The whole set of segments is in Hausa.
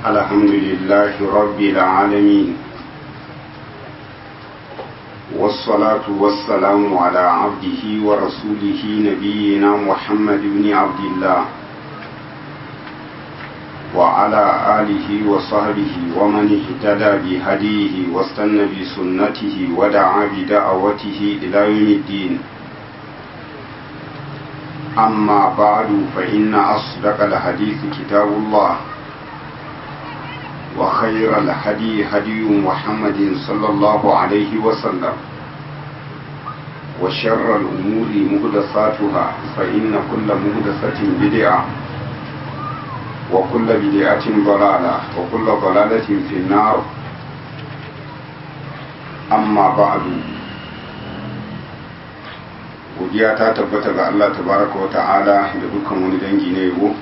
الحمد لله رب العالمين والصلاة والسلام على عبده ورسوله نبينا محمد بن عبد الله وعلى آله وصحبه ومن اهتدى بهديه واستنى بسنته ودعا بدعوته إلى يوم الدين أما بعد فإن أصدق الحديث كتاب الله وخير الهدي هدي محمد صلى الله عليه وسلم وشر الأمور مهدساتها فإن كل مهدسة بدعة وكل بدعة ضلالة وكل ضلالة في النار أما بعد godiya ta tabbata ga Allah tabaraka wa ta'ala da dukkan wani dangi na yabo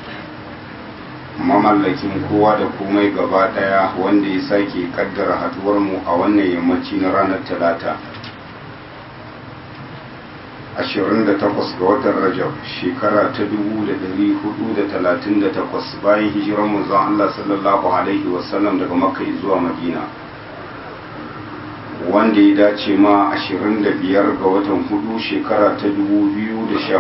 mamallakin kowa da komai gaba daya wanda ya sake kaddara haduwar mu a wannan yammaci na ranar talata 28 ga watan rajab shekara ta 1438 bayan hijirar manzon Allah sallallahu alaihi wasallam daga makka zuwa madina wanda ya dace ma 25 ga watan hudu shekara ta 2017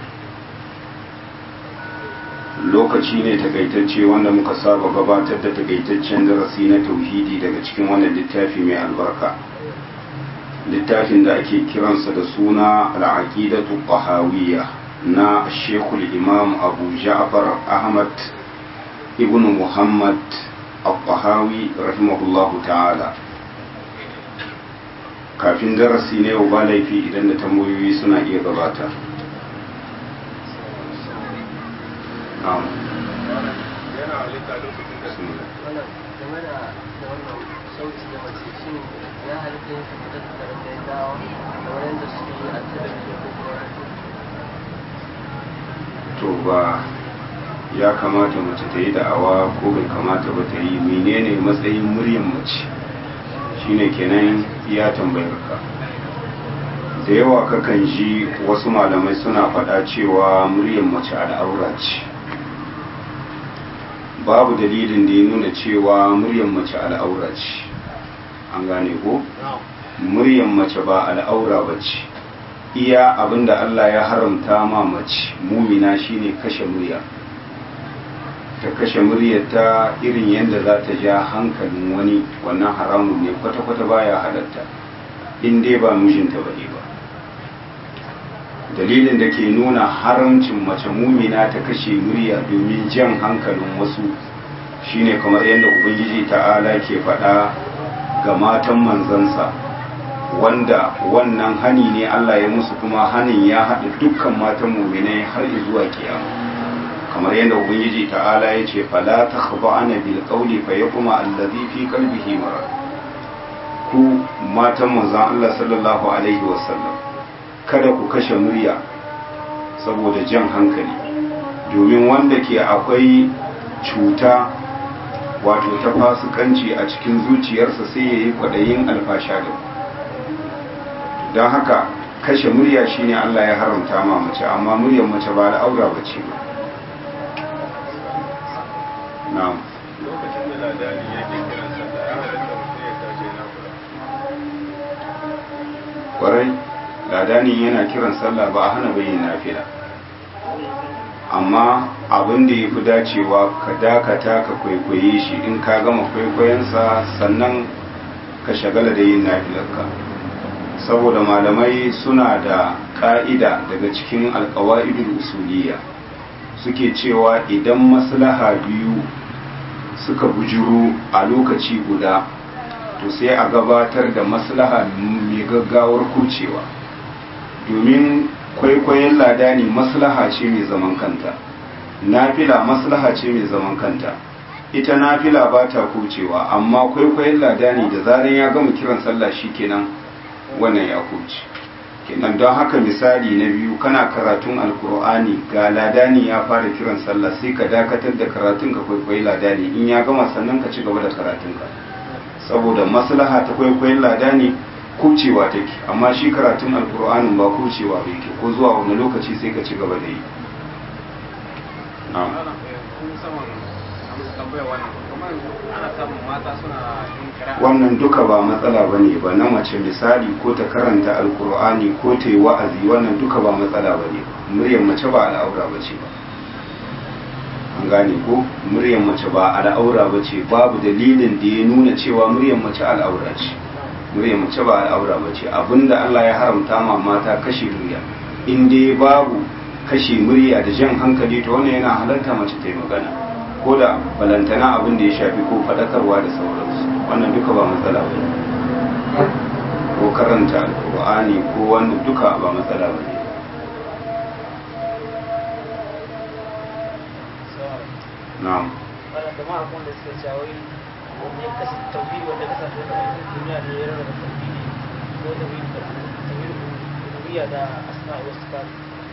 lokaci ne takaitacce wanda muka saba gabatar da takaitaccen darasi na tauhidi daga cikin wannan littafi mai albarka littafin da ake kiransa da suna al'aqidatu qahawiyya na shekul imam abu ja'far ahmad ibn muhammad al-qahawi rahimahullahu ta'ala kafin darasi ne yau ba laifi idan da tambayoyi suna iya gabata yana halitta lokacin da su wannan game da da wannan sauti da mace shin ya halitta yin kamar da tsaron da ya dawo da wani da suke yi a talabijin ko kuma radio to ba ya kamata mace ta yi da'awa ko bai kamata ba ta yi menene matsayin muryan mace shine kenan ya tambayar ka da yawa kakan ji wasu malamai suna faɗa cewa muryan mace al'aura ce babu dalilin da ya nuna cewa muryan mace al'aura ce an gane ko muryan mace ba al'aura ba ce iya abinda Allah ya haramta ma mace mumina shine kashe murya ta kashe muryarta irin yadda za ta ja hankalin wani wannan haramun ne kwata-kwata baya halatta in dai ba mijinta ba ne ba dalilin da ke nuna haramcin mace mumina ta kashe murya domin jan hankalin wasu shine kamar yadda ubangiji ta'ala ke faɗa ga matan manzansa wanda wannan hani ne Allah ya musu kuma hanin ya haɗa dukkan matan muminai har zuwa kiyama kamar yadda ubangiji ta'ala ya ce fala takhba'ana bil qawli fa yaquma allazi fi qalbihi marad ku matan manzon Allah sallallahu alaihi wasallam kada ku kashe murya saboda jan hankali domin wanda ke akwai cuta wato ta fasikanci a cikin zuciyarsa sai ya yi kwaɗayin alfasha da ku don haka kashe murya shine Allah ya haramta ma mace amma muryar mace ba da aura ba ce ba na'am lokacin da ladani yake kiran sallah ya halitta mutum ya tashi na kula kwarai ladanin yana kiran sallah ba a hana bayin nafila amma abin da ya fi dacewa ka dakata ka kwaikwaye shi in ka gama kwaikwayonsa sannan ka shagala da yin nafilarka saboda malamai suna da ƙa'ida daga cikin alkawa'idul usuliyya suke cewa idan maslaha biyu suka bujuru a lokaci guda to sai a gabatar da maslaha mai gaggawar kucewa domin kwaikwayon ladani maslaha ce mai zaman kanta nafila maslaha ce mai zaman kanta ita nafila ba ta kucewa amma kwaikwayon ladani da zaran ya gama kiran sallah kenan wannan ya kuce kenan don haka misali na biyu kana karatun alkur'ani ga ladani ya fara kiran sallah sai ka dakatar da karatun ka kwaikwayi ladani in ya gama sannan ka ci gaba da karatunka saboda maslaha ta kwaikwayon ladani kucewa take amma shi karatun alkur'anin ba kucewa ba yake ko zuwa wani lokaci sai ka ci gaba da yi na'am ana kun saman a musu tambayar wannan kuma ana samun mata suna yin kira wannan duka ba matsala ba ne ba na mace misali ko ta karanta alkur'ani ko ta yi wa'azi wannan duka ba matsala ba ne muryar mace ba al'aura ba ce ba an gane ko muryar mace ba al'aura ba ce babu dalilin da ya nuna cewa muryar mace al'aura ce muryar mace ba al'aura ba ce abinda Allah ya haramta ma mata kashe murya in dai babu kashe murya da jan hankali to wannan yana halarta mace ta yi magana ko da balantana abin da ya shafi ko faɗakarwa da sauransu wannan duka ba matsala ba ne ko karanta alƙur'ani ko wannan duka ba matsala ba ne na'am wannan da ma da suka cewa wai wanda ya kasa tauhidi wanda ya kasance da duniya ne ya rarraba tauhidi ko tauhidi da tauhidi rububiyya da asma'i wasu sifat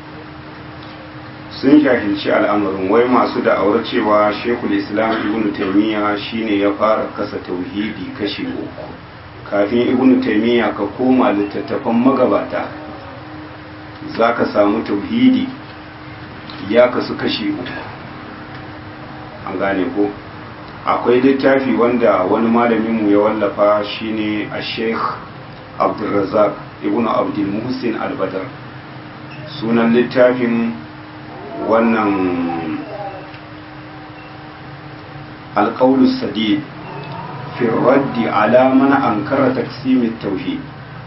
sun jahilci al'amarin wai masu da'awar cewa shekul islam ibn taimiyya shine ya fara kasa tauhidi kashi uku kafin ibn taimiyya ka koma littattafan magabata za ka samu tauhidi ya kasu kashi uku an gane ko akwai littafi wanda wani malaminmu ya wallafa shine a sheikh abdulrazak ibn abdul muhsin al-badar sunan littafin wannan alƙaulus sadid fi raddi ala mana ankara taksimin tauhid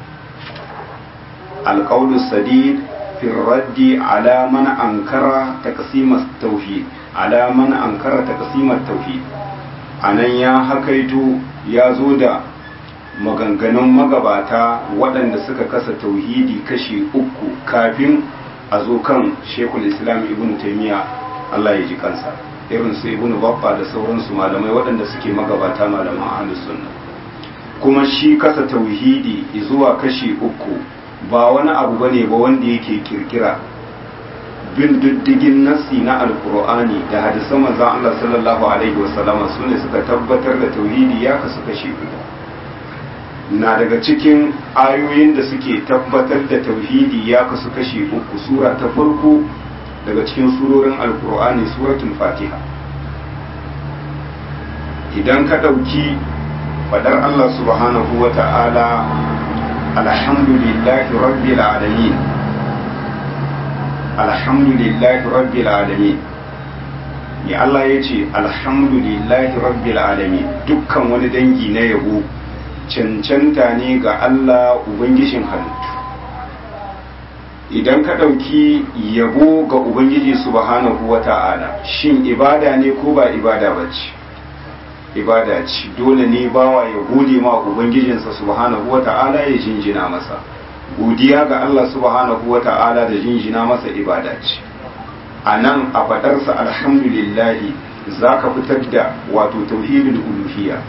alƙaulus sadid fi raddi ala mana ankara taksimin tauhid ala mana ankara taksimin tauhid anan ya hakaito ya zo da maganganun magabata waɗanda suka kasa tauhidi kashi uku kafin a zo kan shekul islam ibn taimiyya Allah ya ji kansa irin su ibn babba da sauransu malamai waɗanda suke magabata malaman ahlus sunna kuma shi kasa tauhidi zuwa kashi uku ba wani abu bane ba wanda yake kirkira bin diddigin nassi na alkur'ani da hadisan manzon Allah sallallahu alaihi wasallama sune suka tabbatar da tauhidi ya kasu kashi uku na daga cikin ayoyin da suke tabbatar da tauhidi ya kasu kashi uku sura ta farko daga cikin surorin alkur'ani suratul fatiha idan ka ɗauki fadar allah subhanahu wa ta'ala alhamdulillahi rabbil alamin alhamdulillahi rabbil alamin ya allah ya ce alhamdulillahi rabbil alamin dukkan wani dangi na yabo cancanta ne ga Allah Ubangijin halittu idan ka ɗauki yabo ga Ubangiji subhanahu wa ta'ala shin ibada ne ko ba ibada ba ce ibada ce dole ne bawa ya gode ma Ubangijinsa subhanahu wa ta'ala ya jinjina masa godiya ga Allah subhanahu wa ta'ala da jinjina masa ibada ce a nan a faɗarsa alhamdulillahi za ka fitar da wato tauhidul uluhiyya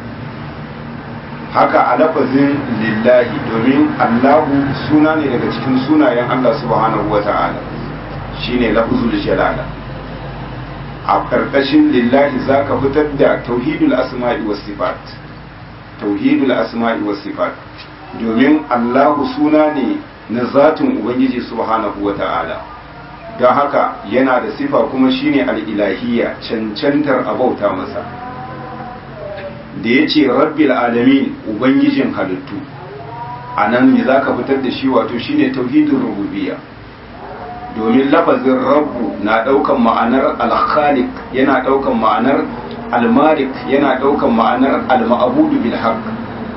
haka a lafazin lillahi domin allahu suna ne daga cikin sunayen allah subhanahu wa ta'ala shine lafzul jalala a karkashin lillahi za ka fitar da tauhidul asma'i was sifat tauhidul asma'i was sifat domin allahu suna ne na zatin ubangiji subhanahu wa ta'ala don haka yana da sifa kuma shine al'ilahiyya cancantar abauta masa da ya ce rabbil alamin ubangijin halittu a nan me za ka fitar da shi wato shine tauhidin rububiyya domin lafazin rabbu na ɗaukan ma'anar alkhalik yana ɗaukan ma'anar almalik yana ɗaukan ma'anar alma'abudu bil haqq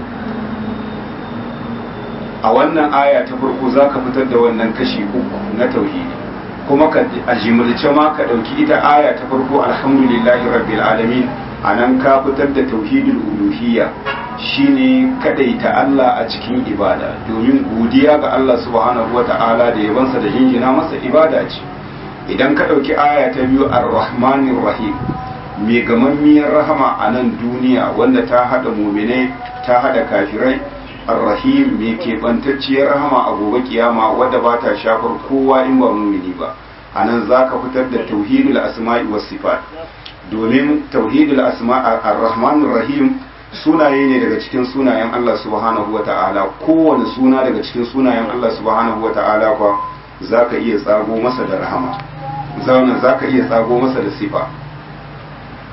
a wannan aya ta farko za ka fitar da wannan kashi uku na tauhidi kuma ka a jimilce ma ka ɗauki ita aya ta farko alhamdulillahi rabbil alamin a nan ka fitar da tauhidul uluhiyya shine kadaita Allah a cikin ibada domin godiya ga Allah subhanahu wata'ala da yabansa da jinjina masa ibada ce idan ka ɗauki aya ta biyu ar-rahmanir rahim mai gamammiyar rahama a nan duniya wanda ta haɗa muminai ta haɗa kafirai ar-rahim mai keɓantacciyar rahama a gobe kiyama wadda ba ta shafar kowa in ba mumini ba a nan za ka fitar da tauhidul asma'i was sifat domin tauhidul asma ar-rahmanir rahim sunaye ne daga cikin sunayen Allah subhanahu wa ta'ala kowane suna daga cikin sunayen Allah subhanahu wa ta'ala kwa zaka iya tsago masa da rahama zauna zaka iya tsago masa da sifa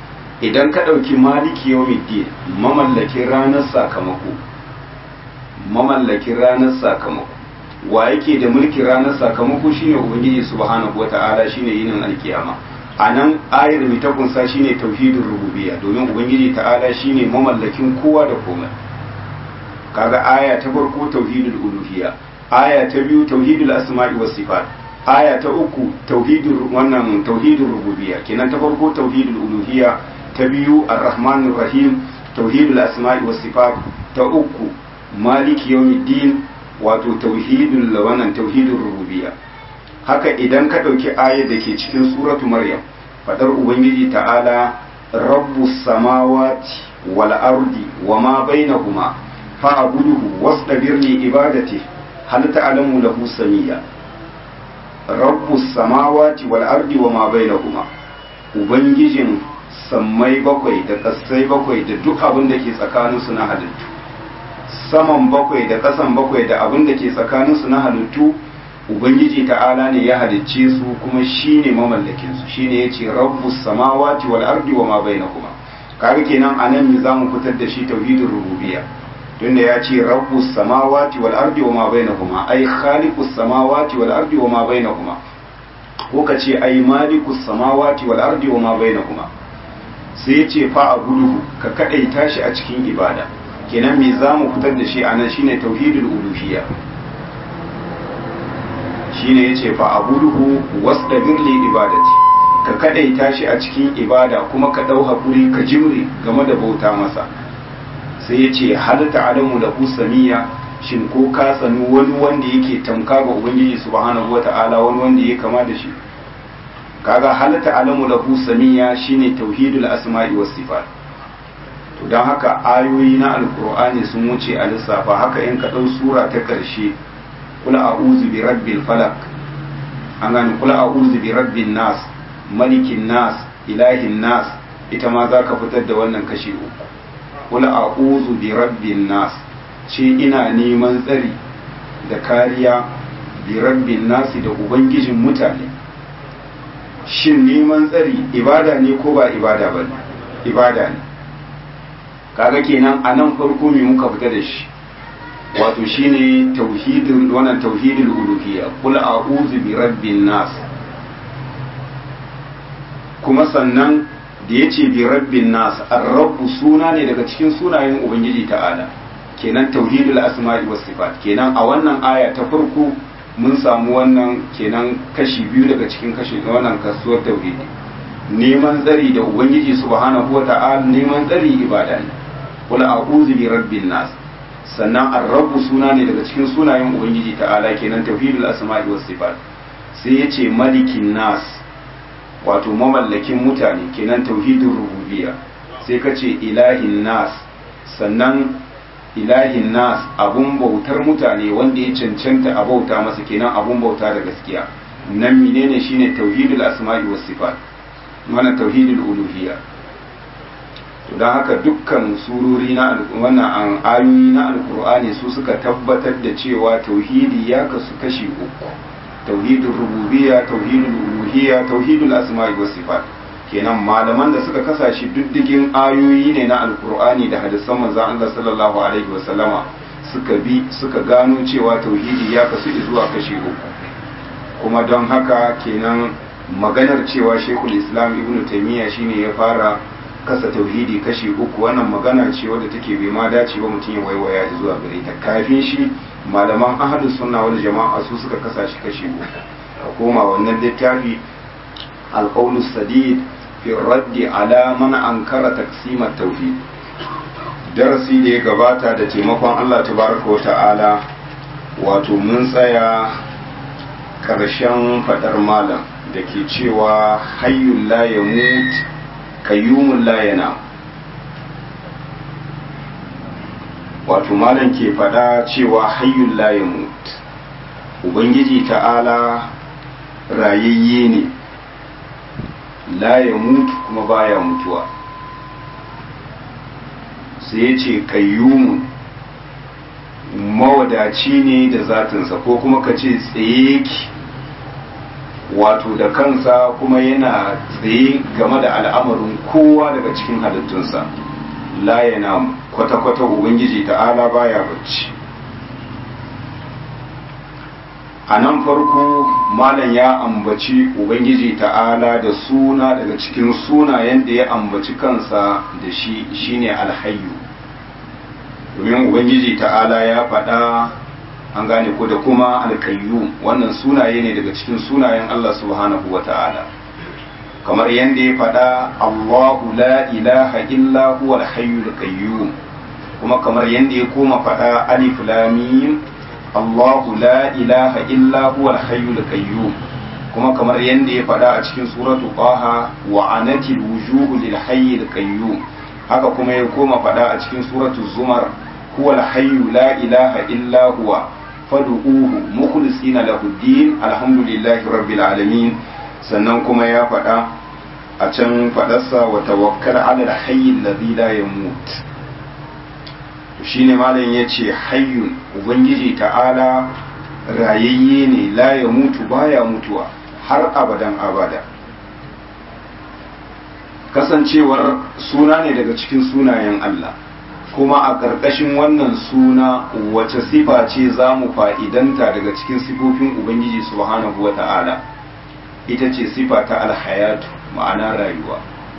idan ka ɗauki maliki yawmiddin mamallakin ranar sakamako mamallakin ranar sakamako wa yake da mulkin ranar sakamako shine ubangiji subhanahu wata'ala shine yinin alkiyama a nan ayar mai ta kunsa shine tauhidin rububiyya domin ubangiji ta'ala shine mamallakin kowa da komai kaga aya ta farko tauhidul uluhiyya aya ta biyu tauhidul asma'i was sifat aya ta uku tauhidul wannan tauhidul rububiyya kenan ta farko tauhidul uluhiyya ta biyu arrahmanir rahim tauhidul asma'i was sifat ta uku maliki yawmiddin wato tauhidul wannan tauhidul rububiyya haka idan ka ɗauki ayar da ke cikin suratu maryam faɗar ubangiji ta'ala rabbus samawati wal ardi wa ma bainahuma fa'buduhu wastabir li ibadati hal ta'lamu lahu samiyya rabbus samawati wal ardi wa ma bainahuma ubangijin sammai bakwai da ƙasai bakwai da duk abin da ke tsakaninsu na halittu saman bakwai da ƙasan bakwai da abin da ke tsakaninsu na halittu ubangiji ta'ala ne ya halicce su kuma shi ne mamallakinsu shi ne ya ce rabbus samawati wal ardi wa ma bainahuma kaga kenan anan ne zamu fitar da shi tauhidin rububiyya tunda ya ce rabbus samawati wal ardi wa ma bainahuma ai khaliqus samawati wal ardi wa ma bainahuma ko ka ce ai malikus samawati wal ardi wa ma bainahuma sai ya ce fa abuduhu ka kadaita shi a cikin ibada kenan me zamu fitar da shi anan shine tauhidul uluhiyya shine yace fa abuduhu wastabir li ibadati ka kadaita shi a cikin ibada kuma ka dau hakuri ka jimre game da bauta masa sai yace hal ta'lamu lahu samiyya shin ko ka sanu wani wanda yake tamka ga ubangiji subhanahu wata'ala wani wanda yake kama da shi kaga hal ta'lamu lahu samiyya shine tauhidul asma'i was sifat to dan haka ayoyi na alqur'ani sun wuce a lissafa haka in ka dau sura ta karshe kula a'udhu bi rabbil falaq an gane kula a'udhu bi rabbin nas malikin nas ilahin nas ita ma za ka fitar da wannan kashi uku kula a'udhu bi rabbin nas ce ina neman tsari da kariya bi rabbin nas da ubangijin mutane shin neman tsari ibada ne ko ba ibada ba ibada ne kaga kenan a nan farko me muka fita da shi wato shine tauhidin wannan tauhidul uluhiyya qul a'udhu bi rabbin nas kuma sannan da yace bi rabbin nas ar-rabb suna ne daga cikin sunayen ubangiji ta'ala kenan tauhidul asma'i was sifat kenan a wannan aya ta farko mun samu wannan kenan kashi biyu daga cikin kashi wannan kasuwar tauhidi neman tsari da ubangiji subhanahu wa ta'ala neman tsari ibada ne qul a'udhu bi rabbin nas sannan arrabu suna ne daga cikin sunayen ubangiji ta'ala kenan tauhidul asma'i was sifat sai yace malikin nas wato mamallakin mutane kenan tauhidul rububiyya sai kace ilahin nas sannan ilahin nas abun bautar mutane wanda ya cancanta a bauta masa kenan abun bauta da gaskiya nan menene shine tauhidul asma'i was sifat wannan tauhidul uluhiyya to don haka dukkan surori na wannan an ayoyi na alkur'ani su suka tabbatar da cewa tauhidi ya kasu kashi uku tauhidul rububiyya tauhidul uluhiyya tauhidul asma'i was sifat kenan malaman da suka kasa shi diddigin ayoyi ne na alkur'ani da hadisan manzon Allah sallallahu alaihi wa sallama suka bi suka gano cewa tauhidi ya kasu zuwa kashi uku kuma don haka kenan maganar cewa shekul islam ibnu taymiya shine ya fara kasa tauhidi kashi uku wannan magana ce wadda take bai ma dace ba mutum ya waiwaya zuwa gare ta kafin shi malaman ahlus sunna wal jama'a su suka kasa shi kashi uku a koma wannan littafi alqaulu sadid fi raddi ala man ankara taqsimat tauhid darasi da ya gabata da taimakon Allah tabaraka wa ta'ala wato mun tsaya karshen fadar malam da ke cewa hayyul la yamut kayyumun layana wato malam ke fada cewa hayyun layamut ubangiji ta'ala rayayye ne layamut kuma baya mutuwa sai ya ce kayyumun mawadaci ne da zatinsa ko kuma ka ce tsaye ki wato da kansa kuma yana tsaye game da al'amarin kowa daga cikin halittunsa la yana kwata-kwata ubangiji ta'ala baya bacci a nan farko malam ya ambaci ubangiji ta'ala da suna daga cikin sunayen da ya ambaci kansa da shi shine alhayu domin ubangiji ta'ala ya faɗa an gane ko da kuma alkayyum wannan sunaye ne daga cikin sunayen Allah subhanahu wa ta'ala kamar yadda ya faɗa Allahu la ilaha illa huwa al-hayyul qayyum kuma kamar yadda ya koma faɗa alif lam mim Allahu la ilaha illa huwa al-hayyul qayyum kuma kamar yadda ya faɗa a cikin suratu Qaha wa anatil wujuhu lil hayyil qayyum haka kuma ya koma faɗa a cikin suratu Zumar huwa al-hayyu la ilaha illa huwa fad'uhu mukhlisina lahu din alhamdulillahi rabbil alamin sannan kuma ya faɗa a can faɗarsa wa tawakkal ala al-hayy alladhi la yamut shine malam yace hayyun ubangiji ta'ala rayayye ne la ya mutu baya mutuwa har abadan abada kasancewar suna ne daga cikin sunayen Allah kuma a ƙarƙashin wannan suna wace sifa ce za mu fa'idanta daga cikin sifofin ubangiji subhanahu wa ta'ala ita ce sifa ta alhayatu ma'ana rayuwa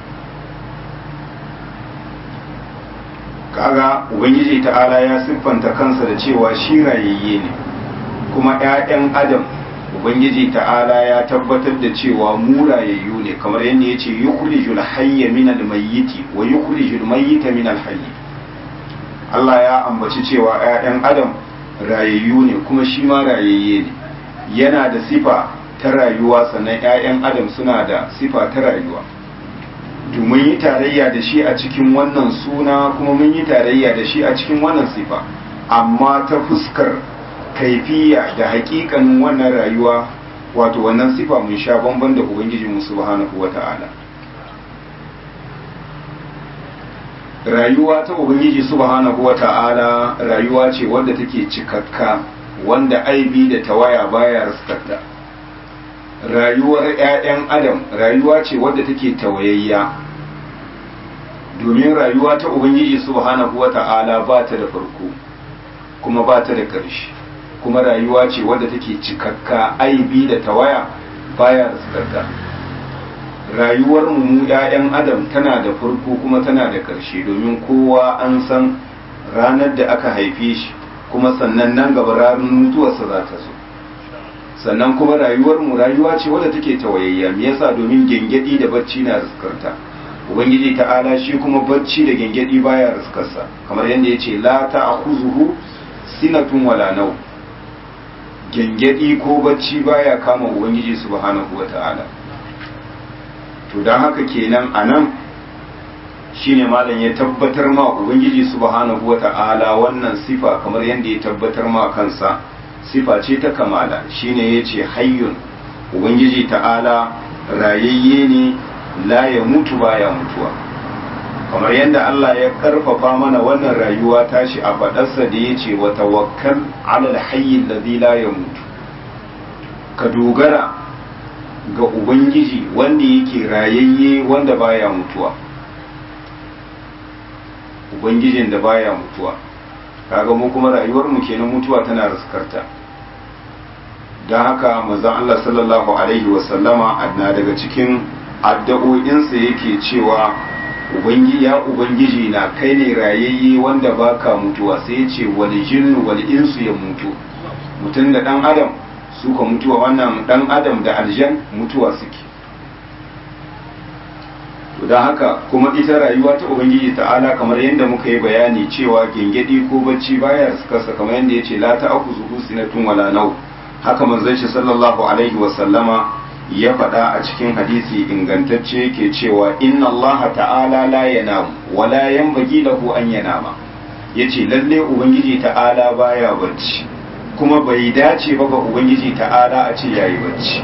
kaga ubangiji ta'ala ya siffanta kansa da cewa shi rayayye ne kuma 'ya'yan adam ubangiji ta'ala ya tabbatar da cewa mu rayayyu ne kamar yadda ya ce yukhrijul hayya min al-mayyiti wa yukhrijul mayyita min al-hayy Allah ya ambaci cewa 'ya'yan adam rayayyu ne kuma shi ma rayayye ne yana da sifa ta rayuwa sannan 'ya'yan adam suna da sifa ta rayuwa domin yi tarayya da shi a cikin wannan suna kuma mun yi tarayya da shi a cikin wannan sifa amma ta fuskar kaifiya da hakikanin wannan rayuwa wato wannan sifa mun sha bamban da ubangiji mu subhanahu wata'ala rayuwa ta ubangiji subhanahu wata'ala rayuwa ce wadda take cikakka wanda aibi da tawaya baya raskarta rayuwar 'ya'yan adam rayuwa ce wadda take tawayayya domin rayuwa ta ubangiji subhanahu wata'ala ba ta da farko kuma ba ta da ƙarshe kuma rayuwa ce wadda take cikakka aibi da tawaya baya raskarta rayuwar mu 'ya'yan adam tana da farko kuma tana da ƙarshe domin kowa an san ranar da aka haife shi kuma sannan nan gaba ranar mutuwarsa za ta zo sannan kuma rayuwar mu rayuwa ce wadda take tawayayya me yasa domin gengedi da bacci na riskarta ubangiji ta'ala shi kuma bacci da gengedi baya riskarsa kamar yadda yace la ta'khuzuhu sinatun wala naw gengedi ko bacci baya kama ubangiji subhanahu wata'ala to dan haka kenan anan shine malam ya tabbatar ma ubangiji subhanahu wata'ala wannan sifa kamar yadda ya tabbatar ma kansa sifa ce ta kamala shine yace hayyun ubangiji ta'ala rayayye ne la ya mutu baya mutuwa kamar yadda Allah ya karfafa mana wannan rayuwa tashi a fadarsa da yace wa tawakkal ala alhayy alladhi la yamutu ka dogara ga ubangiji wanda yake rayayye wanda baya mutuwa ubangijin da baya mutuwa kaga mu kuma rayuwar mu kenan mutuwa tana riskarta don haka manzon Allah sallallahu alaihi wasallama na daga cikin addu'o'insa yake cewa ubangi ya ubangiji na kai ne rayayye wanda baka mutuwa sai ya ce wal jinnu wal insu ya mutu mutum da dan adam su ka mutuwa wannan dan adam da aljan mutuwa suke to don haka kuma ita rayuwa ta ubangiji ta'ala kamar yadda muka yi bayani cewa gengedi ko bacci baya kasa kamar yadda ya ce la ta aku zuhu sinatun wala nau haka manzon shi sallallahu alaihi wa sallama ya faɗa a cikin hadisi ingantacce yake cewa inna Allah ta'ala la yanamu wa la yanbaghi lahu an yanama yace lalle ubangiji ta'ala baya bacci kuma bai dace ba ga ubangiji ta'ala a ce yayi bacci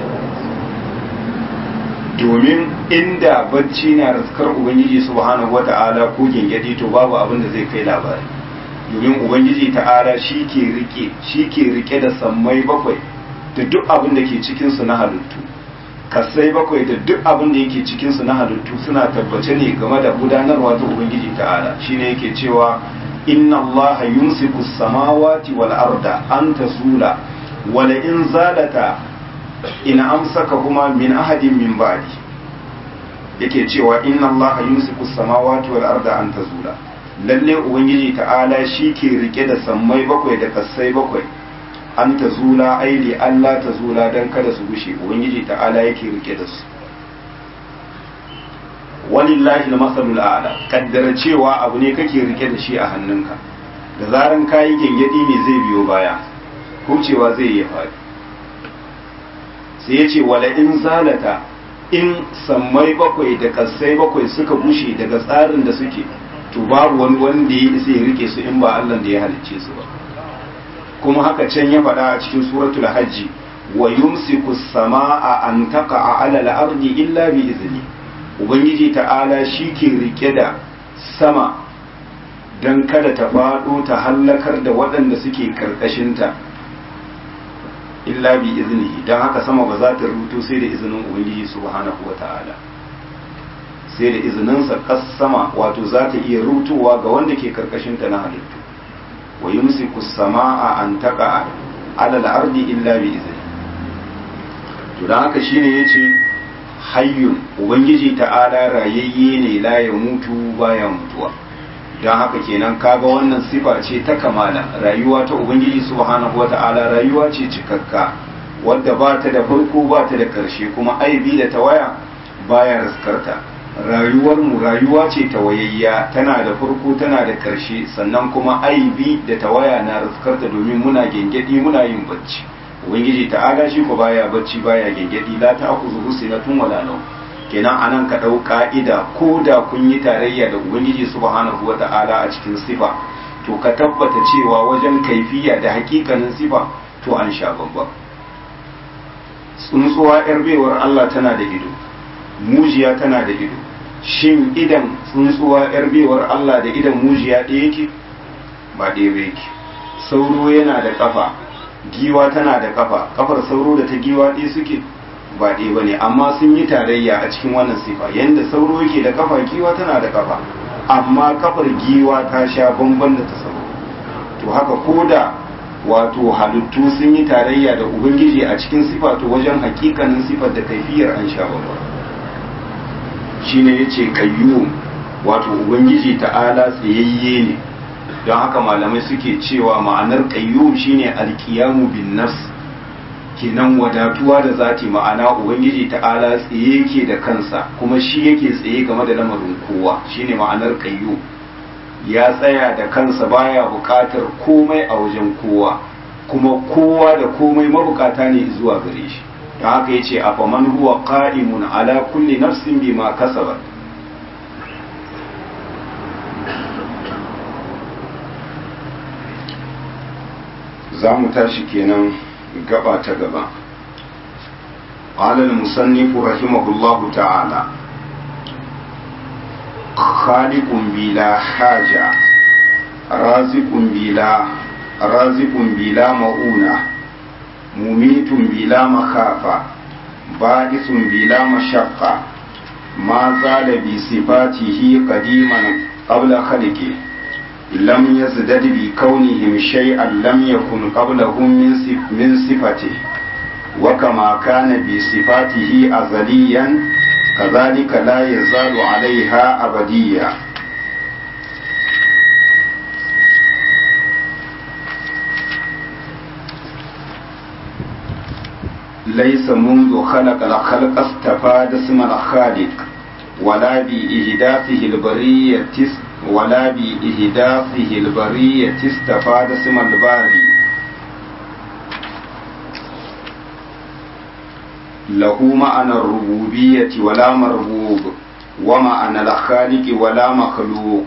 domin inda bacci na raskar ubangiji subhanahu wata'ala ko gengedi to babu abin da zai kai labari domin ubangiji ta'ala shi ke rike shi ke rike da sammai bakwai da duk abin da ke cikin su na halittu kasai bakwai da duk abin da yake cikinsu na halittu suna tabbace ne game da gudanarwa ta ubangiji ta'ala shine yake cewa inna Allah yumsiku samawati wal arda an tazula wa la in zalata in amsaka kuma min ahadin min ba'di yake cewa inna Allah yumsiku samawati wal arda an tazula lalle ubangiji ta'ala shi ke rike da sammai bakwai da kasai bakwai an ta zula aili Allah ta zula don kada su gushe ubangiji ta'ala yake rike da su walillahi al-masalul a'la kaddara cewa abu ne kake rike da shi a hannunka da zaran kayi gengedi ne zai biyo baya kucewa zai yi faɗi sai ya ce wala in zalata in sammai bakwai da kasai bakwai suka bushe daga tsarin da suke to babu wani wanda ya isa ya rike su in ba Allah da ya halicce su ba kuma haka can ya faɗa a cikin suratul hajji wa yumsiku samaa an taqa'a 'ala al-ardi illa bi izni ubangiji ta'ala shi ke rike da sama dan kada ta faɗo ta hallakar da waɗanda suke karkashinta illa bi iznihi dan haka sama ba za ta rubuto sai da izinin ubangiji subhanahu wata'ala sai da izininsa kas sama wato za ta iya rutuwa ga wanda ke karkashinta na halittu wa yumsiku samaa an taqa ala al-ardi illa bi izni to dan haka shine yace hayyun ubangiji ta'ala rayayye ne la ya mutu baya mutuwa dan haka kenan kaga wannan sifa ce ta kamala rayuwa ta ubangiji subhanahu wata'ala rayuwa ce cikakka wadda ba ta da farko ba ta da karshe kuma aibi da tawaya baya raskarta rayuwar mu rayuwa ce tawayayya tana da farko tana da ƙarshe sannan kuma aibi da tawaya na raskarta domin muna gengedi muna yin bacci ubangiji ta'ala shi ko baya bacci baya gengedi la ta aku zuhu sinatun wala nau kenan anan ka dau ka'ida ko da kun yi tarayya da ubangiji subhanahu wata'ala a cikin sifa to ka tabbata cewa wajen kaifiya da hakikanin sifa to an sha babba tsuntsuwa yar baiwar Allah tana da ido mujiya tana da ido shin idan tsuntsuwa yar bewar Allah da idan mujiya ɗaya yake ba ɗaya ba yake sauro yana da kafa giwa tana da kafa kafar sauro da ta giwa ɗaya suke ba ɗaya ba ne amma sun yi tarayya a cikin wannan sifa yadda sauro yake da kafa giwa tana da kafa amma kafar giwa ta sha bamban da ta sauro to haka ko da wato halittu sun yi tarayya da ubangiji a cikin sifa to wajen hakikanin sifar da kaifiyar an sha bamban shine yace kayyum wato ubangiji ta'ala tsayayye ne don haka malamai suke cewa ma'anar kayyum shine alkiyamu bin nafs kenan wadatuwa da zati ma'ana ubangiji ta'ala tsaye yake da kansa kuma shi yake tsaye game da lamarin kowa shine ma'anar kayyum ya tsaya da kansa baya bukatar komai a wajen kowa kuma kowa da komai mabukata ne zuwa gare shi da haka yace afaman huwa qa'imun ala kulli nafsin bima kasabat za mu tashi kenan gaba ta gaba قال المصنف رحمه الله تعالى خالق بلا حاجة رازق بلا رازق بلا مؤونة مميت بلا مخافة بائس بلا مشقة ما زال بصفاته قديما قبل خلقه لم يزدد بكونهم شيئا لم يكن قبلهم من صفته وكما كان بصفاته أزليا كذلك لا يزال عليها أبديا ليس منذ خلق الخلق استفاد اسم الخالق ولا بإهدافه البرية ولا بإهدافه البرية استفاد اسم الباري له معنى الربوبية ولا مربوب ومعنى الخالق ولا مخلوق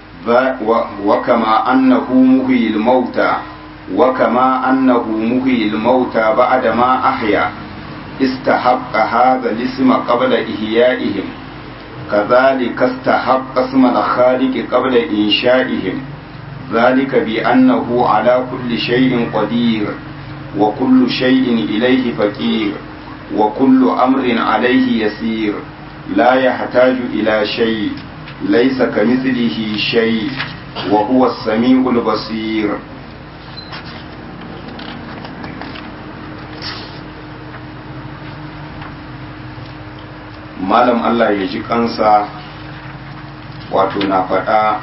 وكما أنه مهي الموتى وكما أنه مهي الموتى بعدما أحيا استحق هذا الاسم قبل إحيائهم كذلك استحق اسم الخالق قبل إنشائهم ذلك بأنه على كل شيء قدير وكل شيء إليه فقير وكل أمر عليه يسير لا يحتاج إلى شيء ليس كمثله شيء وهو السميع البصير malam Allah ya ji kansa wato na faɗa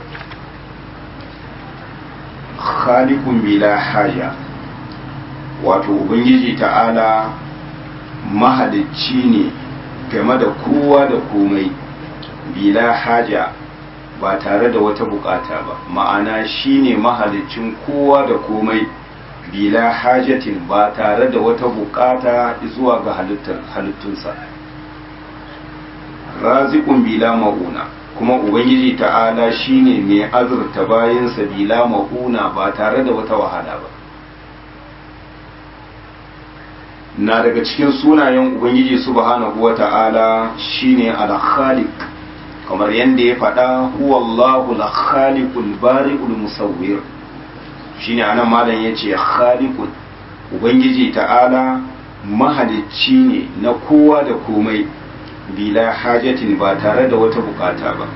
khaliqun bila haja wato ubangiji ta'ala mahalicci ne game da kowa da komai bila haja ba tare da wata bukata ba ma'ana shine mahaliccin kowa da komai bila hajatin ba tare da wata bukata zuwa ga halittunsa razikun bila ma'una kuma ubangiji ta'ala shine mai azurta bayansa bila ma'una ba tare da wata wahala ba na daga cikin sunayen ubangiji subhanahu wa ta'ala shine al-khaliq kamar yadda ya faɗa huwallahu al-khaliqul bari'ul musawwir shine anan malam yace khaliqun ubangiji ta'ala mahalicci ne na kowa da komai bila hajatin ba tare da wata bukata ba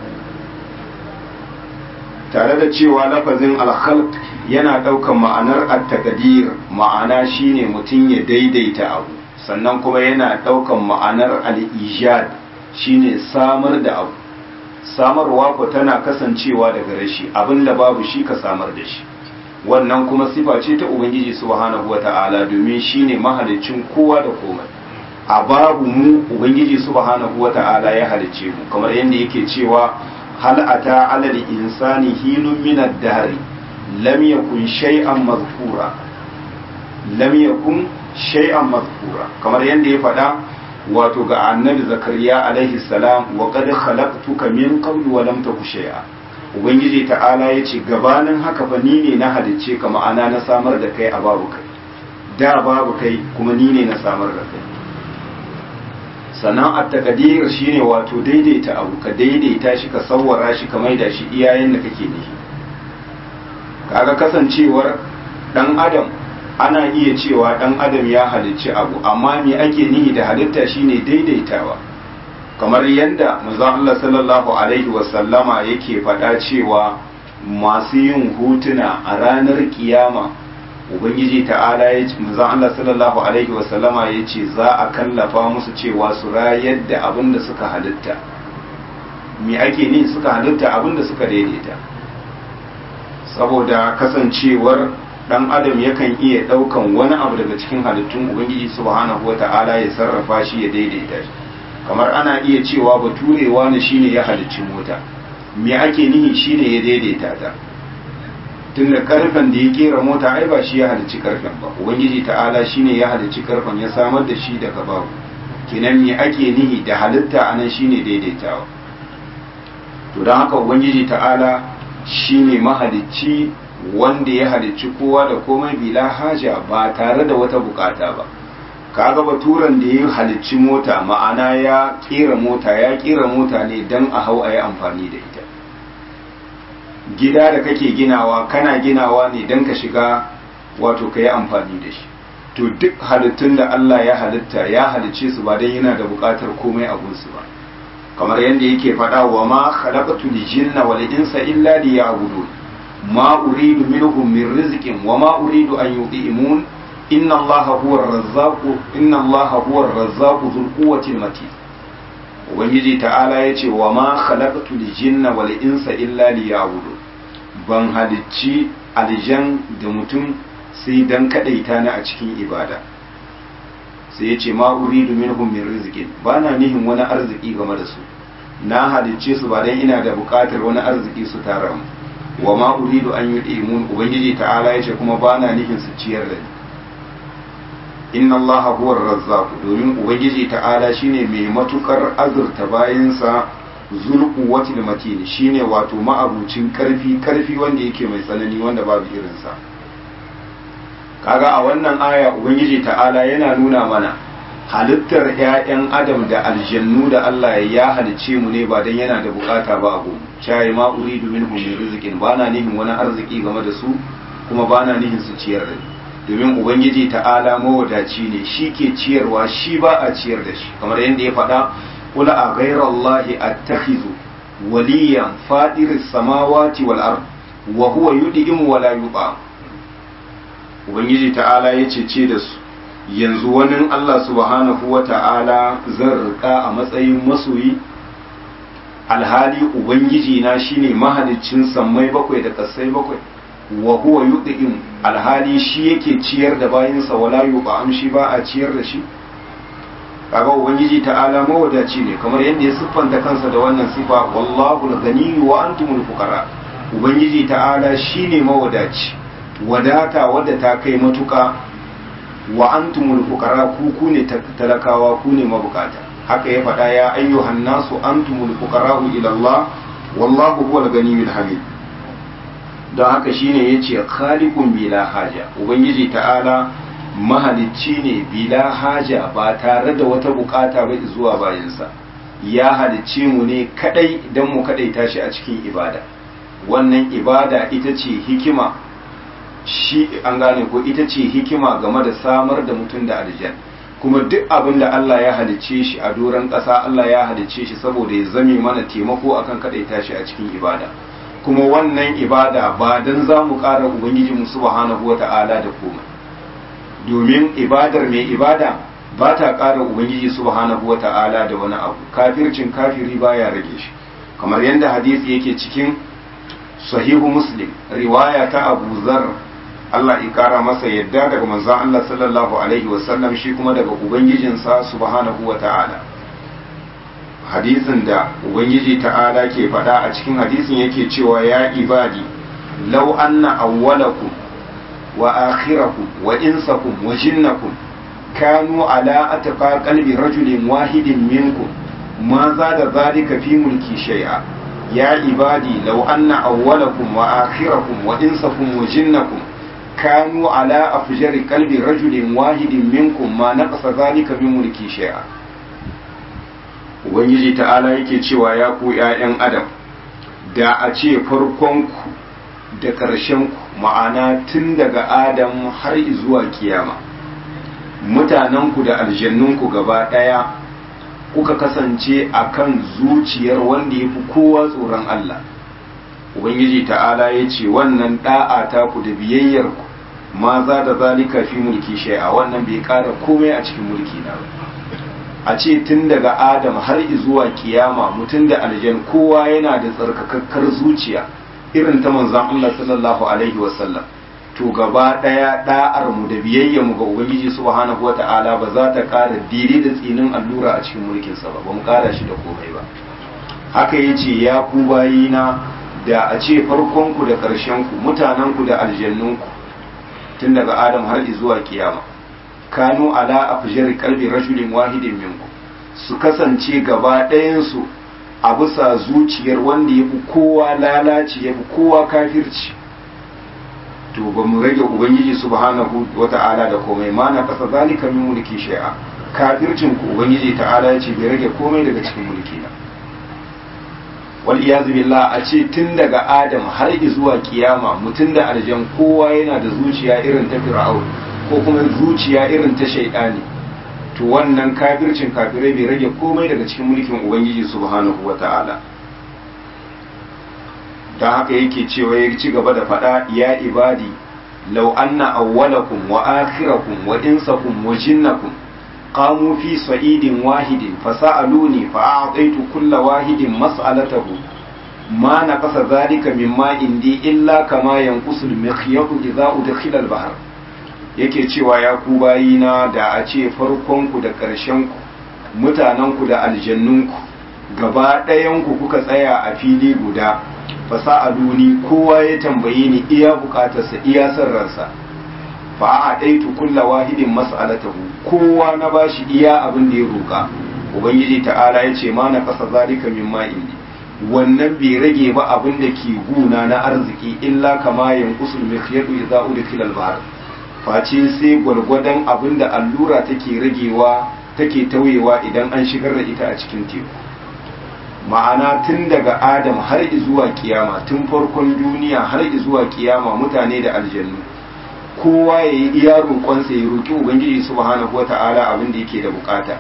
tare da cewa lafazin alkhalq yana ɗaukan ma'anar at-taqdir ma'ana shine mutum ya daidaita abu sannan kuma yana ɗaukan ma'anar al-ijad shine samar da abu samarwa ko tana kasancewa daga rashi abinda babu shi ka samar da shi wannan kuma sifa ce ta ubangiji subhanahu wata'ala domin shine mahalicin kowa da komai a babu mu ubangiji subhanahu wata'ala ya halicce mu kamar yadda yake cewa hal ata alal insani hinun min ad-dahr lam yakun shay'an mazkura lam yakun shay'an mazkura kamar yadda ya faɗa wato ga annabi zakariya alaihi salam wa qad khalaqtuka min qablu wa lam taku shay'a ubangiji ta'ala yace gabanin haka fa ni ne na halicce ka ma'ana na samar da kai a babu kai da babu kai kuma ni ne na samar da kai sannan at-taqdir shine wato daidaita abu ka daidaita shi ka sawwara shi ka maida shi iyayen da kake nihi kaga kasancewar dan adam ana iya cewa dan adam ya halicci abu amma me ake nihi da halitta shine daidaitawa kamar yadda manzon Allah sallallahu alaihi wasallama yake faɗa cewa masu yin hutuna a ranar kiyama ubangiji ta'ala ya ce manzon Allah sallallahu alaihi wasallama ya ce za a kallafa musu cewa su rayar da abin da suka halitta me ake ni suka halitta abin da suka daidaita saboda kasancewar dan adam yakan iya daukan wani abu daga cikin halittun ubangiji subhanahu wata'ala ya sarrafa shi ya daidaita shi kamar ana iya cewa baturewa ne shine ya halicci mota me ake nihi shine ya daidaita ta tunda karfen da ya kera mota ai ba shi ya halicci karfen ba ubangiji ta'ala shine ya halicci karfen ya samar da shi daga babu kenan me ake nihi da halitta anan shine daidaitawa to don haka ubangiji ta'ala shine mahalicci wanda ya halicci kowa da komai bila haja ba tare da wata bukata ba kaga baturan da ya halicci mota ma'ana ya kera mota ya kera mota ne don a hau a yi amfani da ita gida da kake ginawa kana ginawa ne don ka shiga wato ka yi amfani da shi to duk halittun da Allah ya halitta ya halicce su ba don yana da bukatar komai a gunsu ba kamar yadda yake faɗa wa ma khalaqatul jinna wal insa illa liya'budun ما أريد منهم من رزق وما أريد أن يطعمون إن الله هو الرزاق إن الله هو الرزاق ذو القوة المتين ubangiji ta'ala ya ce wa ma khalaqtu jinna wal insa illa liya'budu ban halicci aljan da mutum sai dan kadaita ni a cikin ibada sai ya ce ma uridu minhum min rizqin bana nihin wani arziki game da su na halicce su ba dan ina da bukatar wani arziki su tara mu wa ma uridu an yud'imun ubangiji ta'ala yace kuma bana nufin su ciyar da ni inna Allah huwa razzaq domin ubangiji ta'ala shine mai matukar azurta bayansa zul quwwati matin shine wato ma'abucin karfi karfi wanda yake mai tsanani wanda babu irin sa kaga a wannan aya ubangiji ta'ala yana nuna mana halittar 'ya'yan adam da aljannu da Allah ya halicce mu ne ba dan yana da bukata ba abu shayi ma uridu minhum min rizqin bana nihin wani arziki game da su kuma bana nihin su ciyar da domin ubangiji ta'ala mawadaci ne shi ke ciyarwa shi ba a ciyar da shi kamar yadda ya faɗa kula a ghairallahi attakhizu waliyan fadiris samawati wal ard wa huwa yud'im wa la yut'am ubangiji ta'ala ya ce da su yanzu wani Allah subhanahu wa ta'ala zan rika a matsayin masoyi alhali ubangiji na shine mahaliccin sammai bakwai da kasai bakwai wa huwa yud'im alhali shi yake ciyar da bayinsa wala yut'am shi ba a ciyar da shi kaga ubangiji ta'ala mawadaci ne kamar yadda ya siffanta kansa da wannan sifa wallahu al-ghani wa antumul fuqara ubangiji ta'ala shine mawadaci wadata wadda ta kai matuka wa antumul fuqara ku ku ne talakawa ku ne mabukata haka ya faɗa ya ayyuhan nasu antumul fuqara ila Allah wallahu huwal ghaniyyul hamid don haka shine yace khaliqun bila haja ubangiji ta'ala mahalicci ne bila haja ba tare da wata bukata ba zuwa bayansa ya halicce mu ne kadai don mu kadai tashi a cikin ibada wannan ibada ita ce hikima shi an gane ko ita ce hikima game da samar da mutum da aljan kuma duk abin da Allah ya halicce shi a doron ƙasa Allah ya halicce shi saboda ya zame mana taimako akan kadai tashi a cikin ibada kuma wannan ibada ba dan za mu ƙara ubangiji mu subhanahu wata'ala da komai domin ibadar mai ibada ba ta ƙara ubangiji subhanahu wa ta'ala da wani abu kafircin kafiri baya rage shi kamar yadda hadisi yake cikin sahihu muslim riwaya ta abu zar Allah ya ƙara masa yadda daga manzon Allah sallallahu alaihi wasallam shi kuma daga ubangijinsa subhanahu wa ta'ala hadisin da ubangiji ta'ala ke faɗa a cikin hadisin yake cewa ya ibadi law anna awwalakum وآخركم وإنسكم وجنكم كانوا على أتقى قلب رجل واحد منكم ما زاد ذلك في ملكي شيئا يا عبادي لو أن أولكم وآخركم وإنسكم وجنكم كانوا على أفجر قلب رجل واحد منكم ما نقص ذلك من ملكي شيئا Ubangiji ta'ala yake cewa ya ku ‘ya'yan Adam, da a ce farkonku da ƙarshenku ma'ana tun daga adam har zuwa kiyama mutanenku da aljannunku gaba ɗaya kuka kasance a kan zuciyar wanda ya fi kowa tsoron Allah ubangiji ta'ala ya ce wannan ɗa'a ta ku da biyayyarku ma za da zalika fi mulki shai'a wannan bai ƙara komai a cikin mulki na a ce tun daga adam har zuwa kiyama mutum da aljan kowa yana da tsarkakakkar zuciya irin ta manzon Allah sallallahu alaihi wasallam to gaba daya da'ar mu da biyayya mu ga ubangiji subhanahu wata'ala ba za ta ƙara dire da tsinin allura a cikin mulkin sa ba ba mu ƙara shi da komai ba haka yace ya ku bayina da a ce farkon ku da ƙarshen ku mutanen ku da aljannun ku tun daga adam har zuwa kiyama kanu ala afjar qalbi rajulin wahidin minku su kasance gaba ɗayan su a bisa zuciyar wanda ya fi kowa lalaci ya fi kowa kafirci to ba mu rage ubangiji subhanahu wa ta'ala da komai ma na kasa zalika min mulki shay'a kafircin ku ubangiji ta'ala ya ce bai rage komai daga cikin mulki na wal iyazu billah a ce tun daga adam har zuwa kiyama mutum da aljan kowa yana da zuciya irin ta fir'aun ko kuma zuciya irin ta shaidani to wannan kafircin kafirai bai rage komai daga cikin mulkin ubangiji subhanahu wata'ala don haka yake cewa ya ci gaba da faɗa ya ibadi law anna awwalakum wa akhirakum wa insakum wa jinnakum qamu fi sa'idin wahidin fasa'aluni fa'a'taitu kulla wahidin mas'alatahu ma naqasa dhalika mimma indi illa kama yanqusu al-mikhyatu idza udkhila al-bahr yake cewa ya ku bayina da a ce farkonku da ƙarshenku mutanenku da aljannunku gaba ɗayanku kuka tsaya a fili guda fasa'aluni kowa ya tambaye ni iya bukatarsa iya son ransa fa a ɗaitu kulla wahidin mas'alatahu kowa na bashi iya abin da ya roƙa ubangiji ta'ala ya ce ma na kasa zalika min ma'indi wannan bai rage ba abin da ke guna na arziki illa kama yanqusul mikhyatu idza udkhila al-bahr face sai gwargwadon abin da allura take ragewa take tauyewa idan an shigar da ita a cikin teku ma'ana tun daga adam har zuwa kiyama tun farkon duniya har zuwa kiyama mutane da aljannu kowa ya yi iya roƙonsa ya roƙi ubangiji subhanahu wata'ala abin da yake da bukata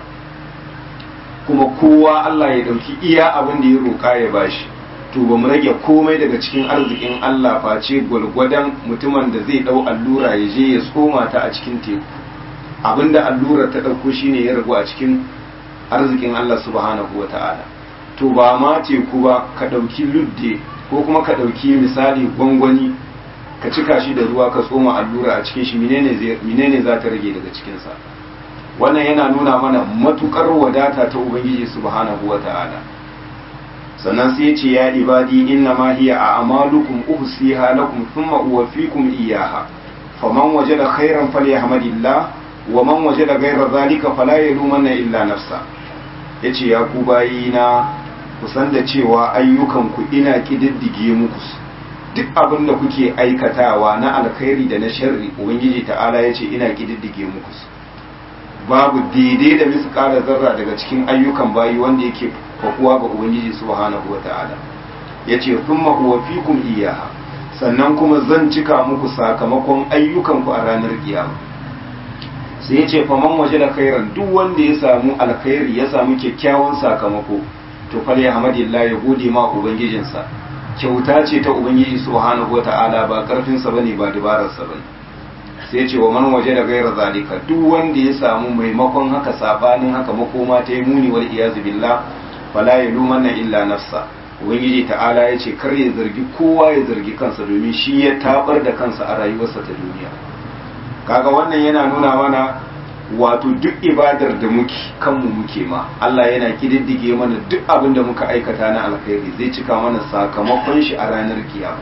kuma kowa Allah ya ɗauki iya abin da ya roƙa ya bashi to ba mu rage komai daga cikin arzikin Allah face gwalgwadon mutumin da zai ɗau allura ya je ya tsoma ta a cikin teku abinda allura ta ɗauko shine ya ragu a cikin arzikin Allah subhanahu wa ta'ala to ba ma teku ba ka ɗauki ludde ko kuma ka ɗauki misali gwangwani ka cika shi da ruwa ka tsoma allura a cikin shi menene za ta rage daga cikinsa wannan yana nuna mana matukar wadata ta ubangiji subhanahu wa ta'ala sannan sai ce ya ibadi inna ma hiya a amalukum uhsiha lakum thumma uwaffikum iyyaha faman wajada khairan falyahmadillah wa man wajada ghayra zalika fala yalumanna illa nafsa yace ya ku bayina ku san da cewa ayyukan ku ina kididdige muku duk abin da kuke aikatawa na alkhairi da na sharri ubangiji ta'ala yace ina kididdige muku babu daidai da miskala zarra daga cikin ayyukan bayi wanda yake fakuwa ga ubangiji subhanahu wata'ala yace thumma uwaffikum iyyaha sannan kuma zan cika muku sakamakon ayyukan ku a ranar kiyama sai yace faman waje da khairan duk wanda ya samu alkhairi ya samu kyakkyawan sakamako to fal yahmadillah ya gode ma ubangijinsa kyauta ce ta ubangiji subhanahu wata'ala ba karfin sa bane ba dabarar sa bane sai ce wa man waje da gaira zalika duk wanda ya samu maimakon haka sabanin haka makoma ta yi muni wal iyazu billah fala ya lumanna illa nafsa ubangiji ta'ala ya ce kar ya zargi kowa ya zargi kansa domin shi ya tabar da kansa a rayuwarsa ta duniya kaga wannan yana nuna mana wato duk ibadar da muke kanmu muke ma Allah yana kididdige mana duk abin da muka aikata na alkhairi zai cika mana sakamakon shi a ranar kiyama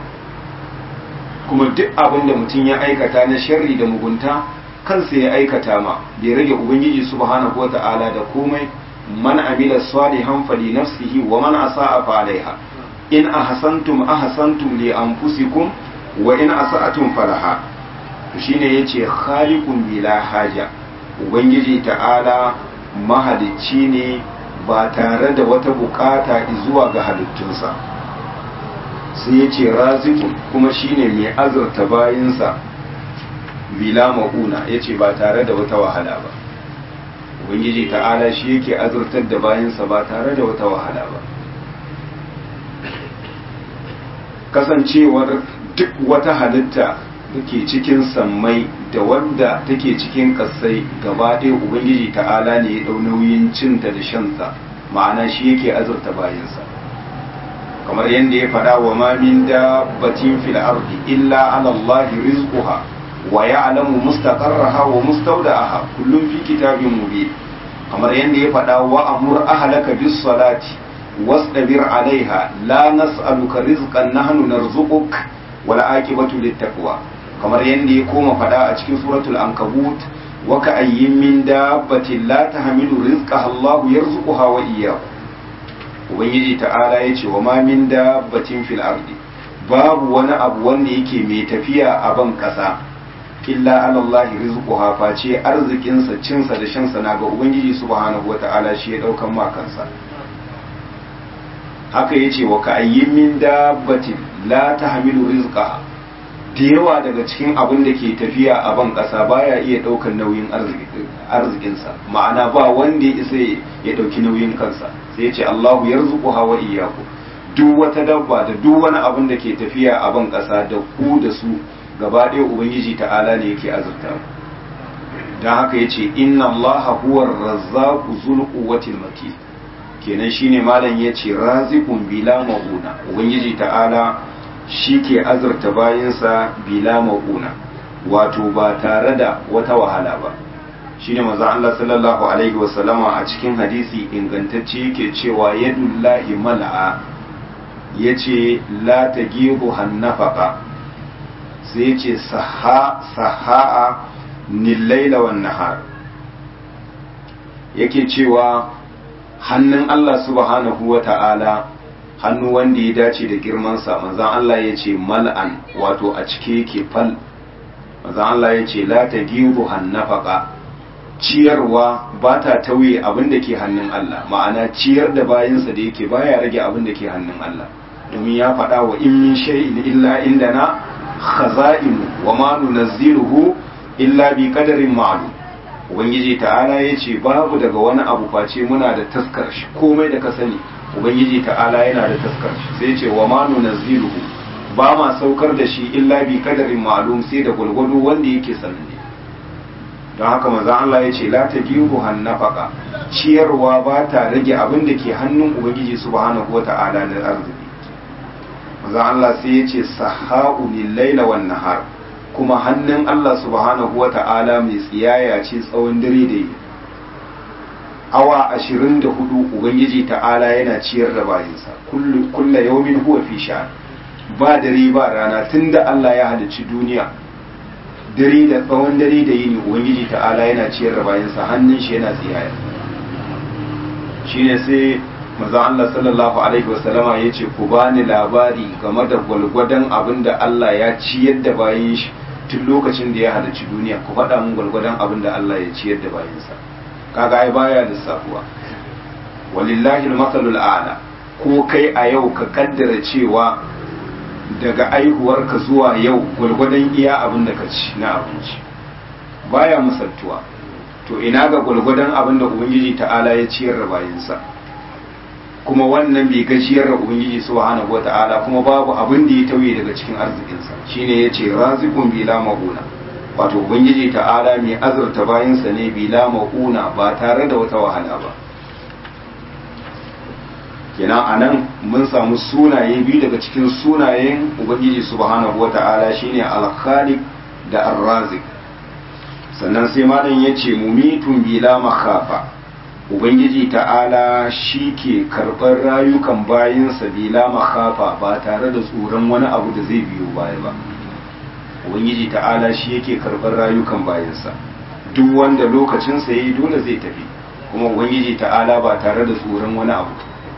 kuma duk abin da mutum ya aikata na sharri da mugunta kansa ya aikata ma bai rage ubangiji subhanahu wata'ala da komai man amila salihan fali nafsihi wa man asa'a fa alaiha in ahsantum ahsantum li anfusikum wa in asa'atum falaha to shine yace khaliqun bila haja ubangiji ta'ala mahalicci ne ba tare da wata bukata zuwa ga halittunsa sai ya ce razikun kuma shine mai azurta bayinsa bila ma'una ya ce ba tare da wata wahala ba ubangiji ta'ala shi yake azurtar da bayinsa ba tare da wata wahala ba kasancewar duk wata halitta da ke cikin sammai da wanda take cikin kasai gaba ɗaya ubangiji ta'ala ne ya ɗau nauyin cinta da shansa ma'ana shi yake azurta bayansa kamar yadda ya faɗa wa ma min dabbatin fil ardi illa ala Allah rizquha wa ya'lamu mustaqarraha wa mustawda'aha kullum fi kitabin mubin kamar yadda ya faɗa wa amur ahlaka bis salati wasdabir alaiha la nas'aluka rizqan nahnu narzuquk wal aqibatu lit taqwa kamar yadda ya koma faɗa a cikin suratul ankabut wa ka ayyin min dabbatin la tahmilu rizqaha Allah yarzuquha wa iyyakum ubangiji ta'ala ya ce wa ma min dabbatin fil ardi babu wani abu wanda yake mai tafiya a ban kasa illa ala Allah rizquha face arzikinsa cinsa da shansa na ga ubangiji subhanahu wata'ala shi ya daukan ma kansa haka yace wa ka ayyin min dabbatin la tahmilu rizqaha da yawa daga cikin abin da ke tafiya a ban kasa baya iya daukan nauyin arzikinsa ma'ana ba wanda ya isa ya dauki nauyin kansa sai ya ce Allahu yarzuquha wa iyyakum duk wata dabba da duk wani abin da ke tafiya a ban kasa da ku da su gaba ɗaya ubangiji ta'ala ne yake azurta dan haka yace inna Allaha huwar razzaqu zul quwwatil matin kenan shine malam yace raziqun bila mauna ubangiji ta'ala shi ke azurta bayansa bila mauna wato ba tare da wata wahala ba shine manzo Allah sallallahu alaihi wasallama a cikin hadisi ingantacce yake cewa yadullahi mal'a yace la tagiru hannafaqa sai yace saha sahaa nil laila wan nahar yake cewa hannun Allah subhanahu wata'ala hannu wanda ya dace da girmansa manzon Allah yace mal'an wato a cike yake fal manzon Allah yace la tagiru hannafaqa ciyarwa ba ta tauye abin da ke hannun Allah ma'ana ciyar da bayansa da yake baya rage abin da ke hannun Allah domin ya faɗa wa in min shay'in illa indana khaza'inu wa ma nunazziluhu illa bi qadarin ma'lum ubangiji ta'ala yace babu daga wani abu face muna da taskar shi komai da ka sani ubangiji ta'ala yana da taskar shi sai yace wa ma nunazziluhu ba ma saukar da shi illa bi qadarin ma'lum sai da gulgudu wanda yake sananne don haka manzo Allah yace la tajibu hannafaka ciyarwa ba ta rage abin da ke hannun ubangiji subhanahu wata'ala na arziki manzo Allah sai yace sahau lil laila wan nahar kuma hannun Allah subhanahu wata'ala mai tsiyaya ce tsawon dare da yi awa ashirin da hudu ubangiji ta'ala yana ciyar da bayinsa kulla yaumin huwa fi sha ba dare ba rana tunda Allah ya halicci duniya dare da tsawon dare da yini ubangiji ta'ala yana ciyar da bayinsa hannun shi yana tsiyaya shine sai manzon Allah sallallahu alaihi wasallama yace ku bani labari game da gwalgwadon abin da Allah ya ciyar da bayin shi tun lokacin da ya halarci duniya ku faɗa mun gwalgwadon abin da Allah ya ciyar da bayinsa kaga ai baya lissafuwa walillahi al-masalul a'la ko kai a yau ka kaddara cewa daga aihuwarka zuwa yau gwalgwadon iya abin da ka ci na abinci baya musaltuwa to ina ga gwalgwadon abin da ubangiji ta'ala ya ciyar da bayinsa kuma wannan bai gajiyar da ubangiji subhanahu wata'ala kuma babu abin da ya tauye daga cikin arzikinsa shine yace raziqun bila mauna wato ubangiji ta'ala mai azurta bayansa ne bila mauna ba tare da wata wahala ba kenan anan mun samu sunaye biyu daga cikin sunayen ubangiji subhanahu wata'ala shine al-khaliq da ar-raziq sannan sai malam yace mumitun bila makhafa ubangiji ta'ala shi ke karɓar rayukan bayansa bila makhafa ba tare da tsoron wani abu da zai biyo baya ba ubangiji ta'ala shi yake karɓar rayukan bayansa duk wanda lokacinsa ya yi dole zai tafi kuma ubangiji ta'ala ba tare da tsoron wani abu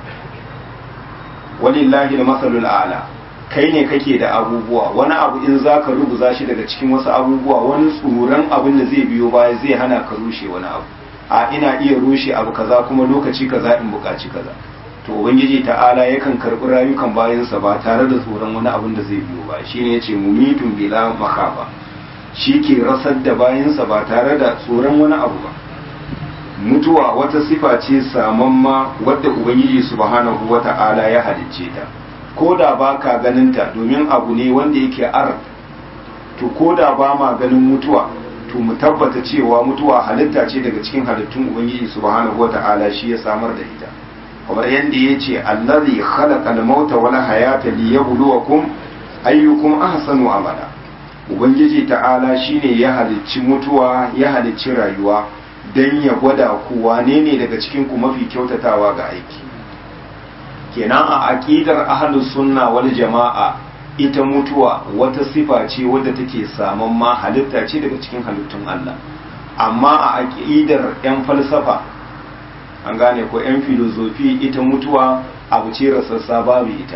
walillahi da masalul ala kai ne kake da abubuwa wani abu in za ka rubuza shi daga cikin wasu abubuwa wani tsoron abin da zai biyo baya zai hana ka rushe wani abu a ina iya rushe abu kaza kuma lokaci kaza in buƙaci kaza to ubangiji ta'ala yakan karɓi rayukan bayansa ba tare da tsoron wani abin da zai biyo ba shine yace mumitun bila makhafa shi ke rasar da bayansa ba tare da tsoron wani abu ba mutuwa wata sifa ce samamma wadda ubangiji subhanahu wata'ala ya halicce ta ko da ba ka ganin ta domin abu ne wanda yake ar to ko da ba ma ganin mutuwa to mu tabbata cewa mutuwa halitta ce daga cikin halittun ubangiji subhanahu wata'ala shi ya samar da ita kamar yadda ya ce allazi khalaqa al-mauta wal hayata liyabluwakum ayyukum ahsanu amala ubangiji ta'ala shine ya halicci mutuwa ya halicci rayuwa dan ya gwada ku wane ne daga cikin ku mafi kyautatawa ga aiki kenan a aqidar ahlus sunna wal jama'a ita mutuwa wata sifa ce wadda take saman ma halitta ce daga cikin halittun Allah amma a aqidar yan falsafa an gane ko yan filozofi ita mutuwa abu ce rasassa babu ita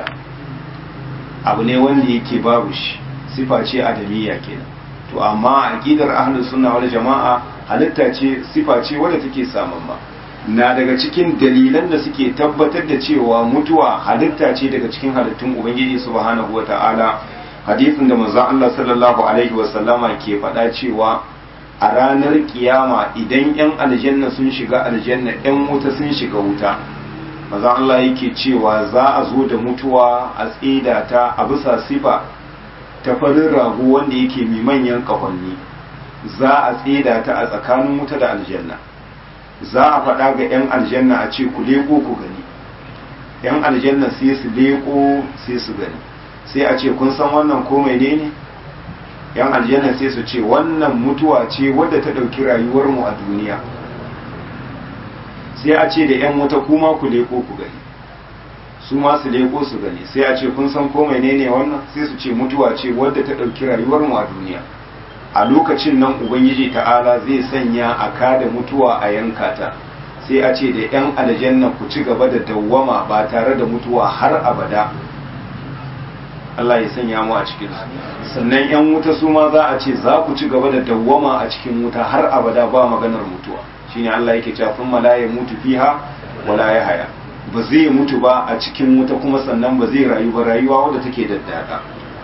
abu ne wanda yake babu shi sifa ce adamiya kenan to amma a aqidar ahlus sunna wal jama'a halitta ce sifa ce wadda take saman ma na daga cikin dalilan da suke tabbatar da cewa mutuwa halitta ce daga cikin halittun ubangiji subhanahu wata'ala hadisin da manzon Allah sallallahu alaihi wasallama ke faɗa cewa a ranar kiyama idan yan aljanna sun shiga aljanna yan wuta sun shiga wuta manzon Allah yake cewa za a zo da mutuwa a tsida ta a bisa sifa ta farin rago wanda yake mai manyan kahonni za a tsida ta a tsakanin wuta da aljanna za a faɗa ga 'yan aljanna a ce ku leko ku gani 'yan aljanna sai su leko sai su gani sai a ce kun san wannan ko mai ne 'yan aljanna sai su ce wannan mutuwa ce wadda ta ɗauki rayuwarmu a duniya sai a ce da 'yan wuta kuma ku leko ku gani su ma su leko su gani sai a ce kun san ko mai ne wannan sai su ce mutuwa ce wadda ta ɗauki rayuwarmu a duniya a lokacin nan ubangiji ta'ala zai sanya a kada mutuwa a yanka ta sai a ce da 'yan aljanna ku ci gaba da dawwama ba tare da mutuwa har abada Allah ya sanya mu a cikin su sannan 'yan wuta su ma za a ce za ku ci gaba da dawwama a cikin wuta har abada ba maganar mutuwa shine Allah yake cewa sun la ya mutu fiha wala ya haya ba zai mutu ba a cikin wuta kuma sannan ba zai rayu ba rayuwa wadda take daddada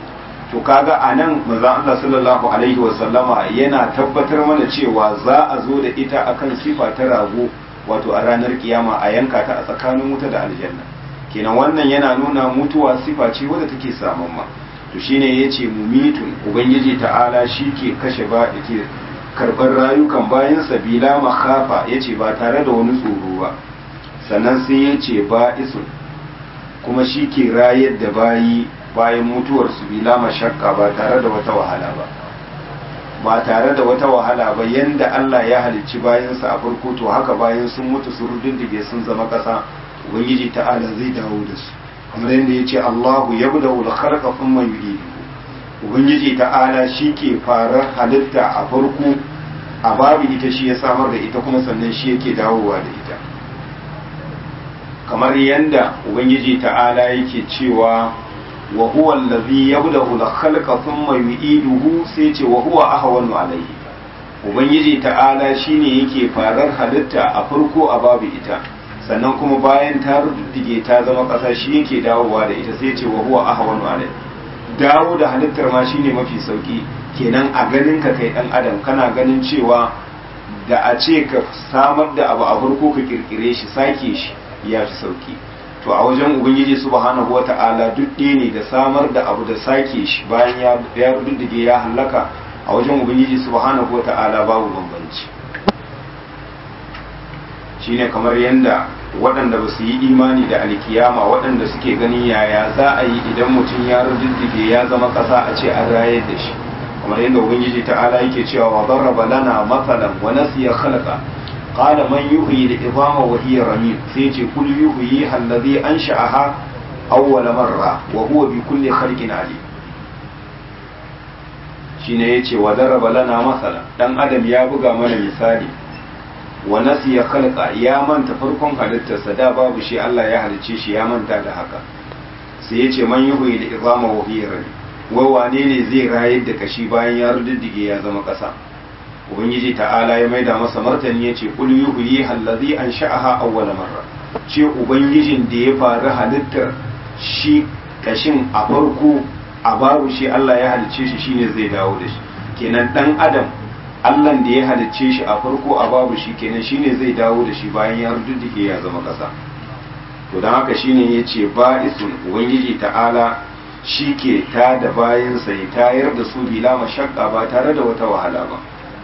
to kaga a nan manzon Allah sallallahu alaihi wasallama yana tabbatar mana cewa za a zo da ita akan sifa ta rago wato a ranar kiyama a yanka ta a tsakanin wuta da aljanna kenan wannan yana nuna mutuwa sifa ce wadda take saman ma to shine yace mumitun ubangiji ta'ala shi ke kashe ba yake karɓar rayukan bayan sabila makhafa yace ba tare da wani tsoro ba sannan sai yace ba isun kuma shi ke rayar da bayi bayan mutuwar su bila mashakka ba tare da wata wahala ba ba tare da wata wahala ba yanda Allah ya halicci bayansa a farko to haka bayan sun mutu su rududdige sun zama ƙasa ubangiji ta'ala zai dawo da su kamar yadda ya ce Allahu ya buda wul kharqa thumma yu'idu ubangiji ta'ala shi ke farar halitta a farko a babu ita shi ya samar da ita kuma sannan shi yake dawowa da ita kamar yadda ubangiji ta'ala yake cewa wa huwa allazi yabda'u al-khalqa thumma yu'iduhu sai ce wa huwa ahwanu alayhi ubangiji ta'ala shine yake farar halitta a farko a babu ita sannan kuma bayan ta ruddige ta zama ƙasa shi yake dawowa da ita sai ce wa huwa ahwanu alayhi dawo da halittar ma shine mafi sauki kenan a ganin ka kai dan adam kana ganin cewa da a ce ka samar da abu a farko ka kirkire shi sake shi ya fi sauki to a wajen ubangiji subhanahu wata'ala duk ɗaya ne da samar da abu da sake shi bayan ya ruddige ya halaka a wajen ubangiji subhanahu wata'ala babu bambanci shine kamar yadda waɗanda ba su yi imani da alkiyama waɗanda suke ganin yaya za a yi idan mutum ya ruddige ya zama ƙasa a ce an rayar da shi kamar yadda ubangiji ta'ala yake cewa wa darraba lana matsalan wa nasiya khalaqa qala man yuhyi al-idama wa hiya ramim sai ce kul yuhyi alladhi ansha'aha awwal marra wa huwa bi kulli khalqin alim shine yace wa darraba lana matsalan dan adam ya buga mana misali wa nasiya khalqa ya manta farkon halittarsa da babu shi Allah ya halicce shi ya manta da haka sai yace man yuhyi al-idama wa hiya ramim wai wane ne zai rayar da kashi bayan ya rududdige ya zama ƙasa ubangiji ta'ala ya maida masa martani ya ce kul yuhyi allazi ansha'aha awwala marra ce ubangijin da ya faru halittar shi kashin a farko a babu shi Allah ya halicce shi shine zai dawo da shi kenan dan adam Allah da ya halicce shi a farko a babu shi kenan shine zai dawo da shi bayan ya rududdige ya zama ƙasa to dan haka shine yace ba'isun ubangiji ta'ala shi ke ta da bayansa ya tayar da su bila mashakka ba tare da wata wahala ba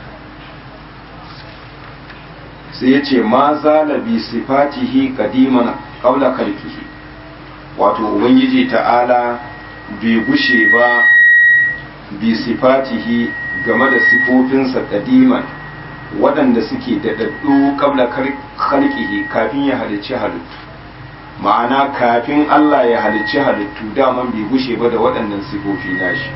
sai ya ce ma zala bi sifatihi kadiman kaula kalkihi wato ubangiji ta'ala bai gushe ba bi sifatihi game da sifofinsa kadiman waɗanda suke daɗaɗɗu kabla kalkihi kafin ya halicci halittu ma'ana kafin Allah ya halicci halittu daman bai gushe ba da waɗannan sifofi nashi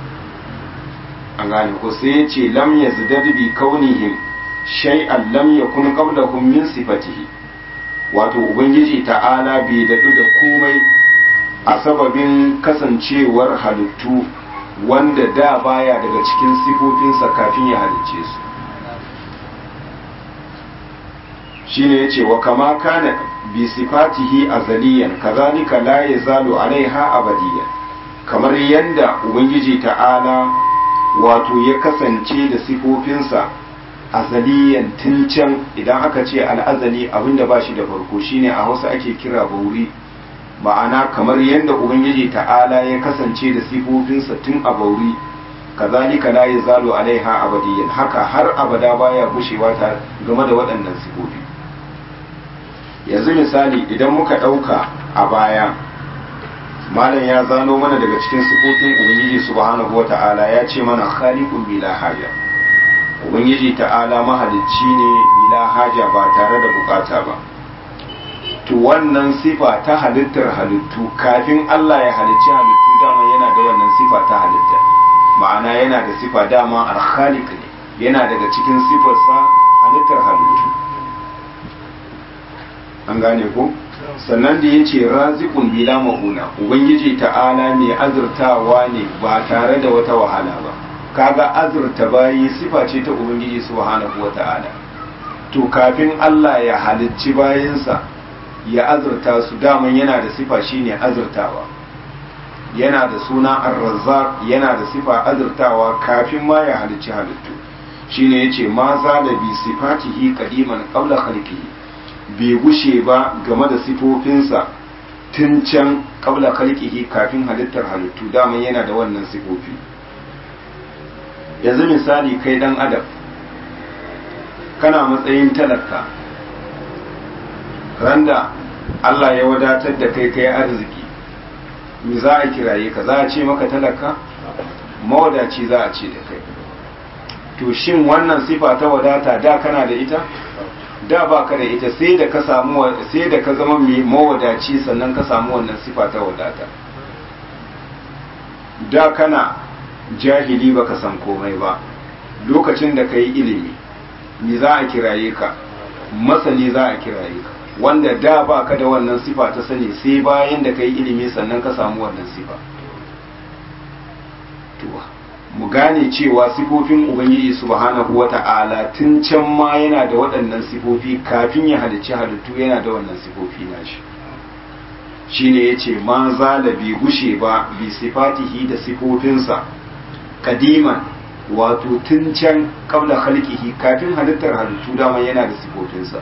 an gane ko sai ya ce lam ya bi kaunihim shay'an lam yakun qablahum min sifatihi wato ubangiji ta'ala bai daɗu da komai a sababin kasancewar halittu wanda da baya daga cikin sifofinsa kafin ya halicce su shine yace wa kama kana bi sifatihi azaliyan kazalika la yazalu alaiha abadiyan kamar yanda ubangiji ta'ala wato ya kasance da sifofinsa azaliyan tun can idan aka ce al'azali abinda ba shi da farko shine a hausa ake kira bauri ma'ana kamar yadda ubangiji ta'ala ya kasance da sifofinsa tun a bauri kazalika la yazalu alaiha abadiyan haka har abada baya gushewa ta game da waɗannan sifofi yanzu misali idan muka ɗauka a baya malam ya zano mana daga cikin sifofin ubangiji subhanahu wa ta'ala ya ce mana khaliqun bila haja ubangiji ta'ala mahalicci ne bila haja ba tare da bukata ba to wannan sifa ta halittar halittu kafin Allah ya halicci halittu dama yana da wannan sifa ta halitta ma'ana yana da sifa dama al-khaliq ne yana daga cikin sifarsa halittar halittu an gane ko sannan da ya ce razikun bila ma'una ubangiji ta'ala mai azurtawa ne ba tare da wata wahala ba kaga azurta bayi sifa ce ta ubangiji subhanahu wa ta'ala to kafin Allah ya halicci bayansa ya azurta su daman yana da sifa shine azurtawa yana da suna ar-razzaq yana da sifa azurtawa kafin ma ya halicci halittu shine yace ma za da bi sifatihi qadiman qabla khalqihi bai gushe ba game da sifofinsa tun can qabla khalqihi kafin halittar halittu daman yana da wannan sifofi yanzu misali kai dan adam kana matsayin talaka randa Allah ya wadatar da kai kai arziki me za a kiraye ka za a ce maka talaka mawadaci za a ce da kai to shin wannan sifa ta wadata da kana da ita da ba ka da ita sai da ka samu sai da ka zama mai mawadaci sannan ka samu wannan sifa ta wadata da kana jahili baka san komai ba lokacin da ka yi ilimi me za a kiraye ka masani za a kiraye ka wanda da ba ka da wannan sifa ta sani sai bayan da ka yi ilimi sannan ka samu wannan sifa mu gane cewa sifofin ubangiji subhanahu wata'ala tun can ma yana da waɗannan sifofi kafin ya halicci halittu yana da wannan sifofi nashi shine yace ma zala bi gushe ba bi sifatihi da sifofinsa kadiman wato tun can kabla khalqihi kafin halittar halittu dama yana da sifofinsa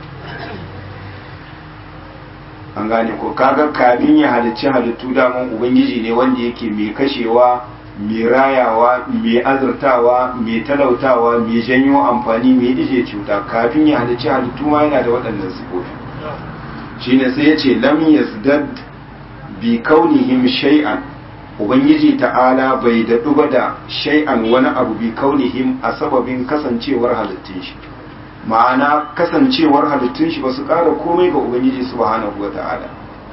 an gane ko kaga kafin ya halicci halittu daman ubangiji ne wanda yake mai kashewa mai rayawa mai azurtawa mai talautawa mai janyo amfani mai ije cuta kafin ya halicci halittu ma yana da waɗannan sifofi shine sai ya ce lam yazdad bi kaunihim shay'an ubangiji ta'ala bai daɗu ba da shay'an wani abu bi kaunihim a sababin kasancewar halittun shi ma'ana kasancewar halittun shi ba su ƙara komai ga ubangiji subhanahu wa ta'ala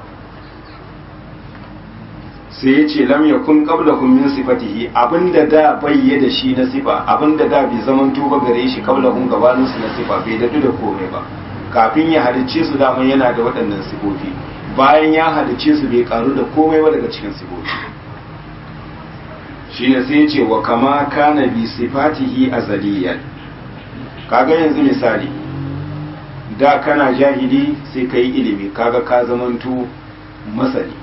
sai ya ce lam yakun qablahum min sifatihi abinda da bayye da shi na sifa abinda da bai zaman tuba gare shi qablahum gabanin su na sifa bai daɗu da komai ba kafin ya halicce su daman yana da waɗannan sifofi bayan ya halicce su bai karu da komai ba daga cikin sifofi shine sai ya ce wa kama kana bi sifatihi azaliyan kaga yanzu misali da kana jahili sai ka yi ilimi kaga ka zamanto masani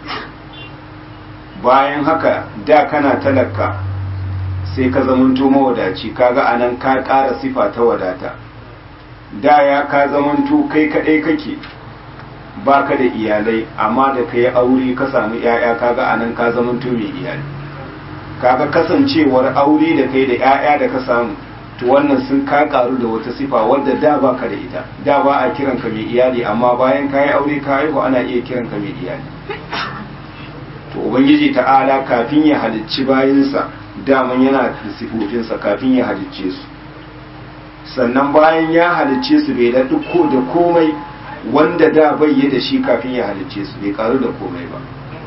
bayan haka da kana talaka sai ka zamanto mawadaci kaga anan ka ƙara sifa ta wadata da ya ka zamanto kai kaɗai kake baka da iyalai amma da ka yi aure ka samu 'ya'ya kaga anan ka zamanto mai iyali kaga kasancewar aure da kai da 'ya'ya da ka samu to wannan sun ka karu da wata sifa wadda da ba ka da ita da ba a kiran ka mai iyali amma bayan ka yi aure ka haihu ana iya kiran ka mai iyali to ubangiji ta'ala kafin ya halicci bayansa daman yana da sifofinsa kafin ya halicce su sannan bayan ya halicce su bai da duk da komai wanda da bai da shi kafin ya halicce su bai karu da komai ba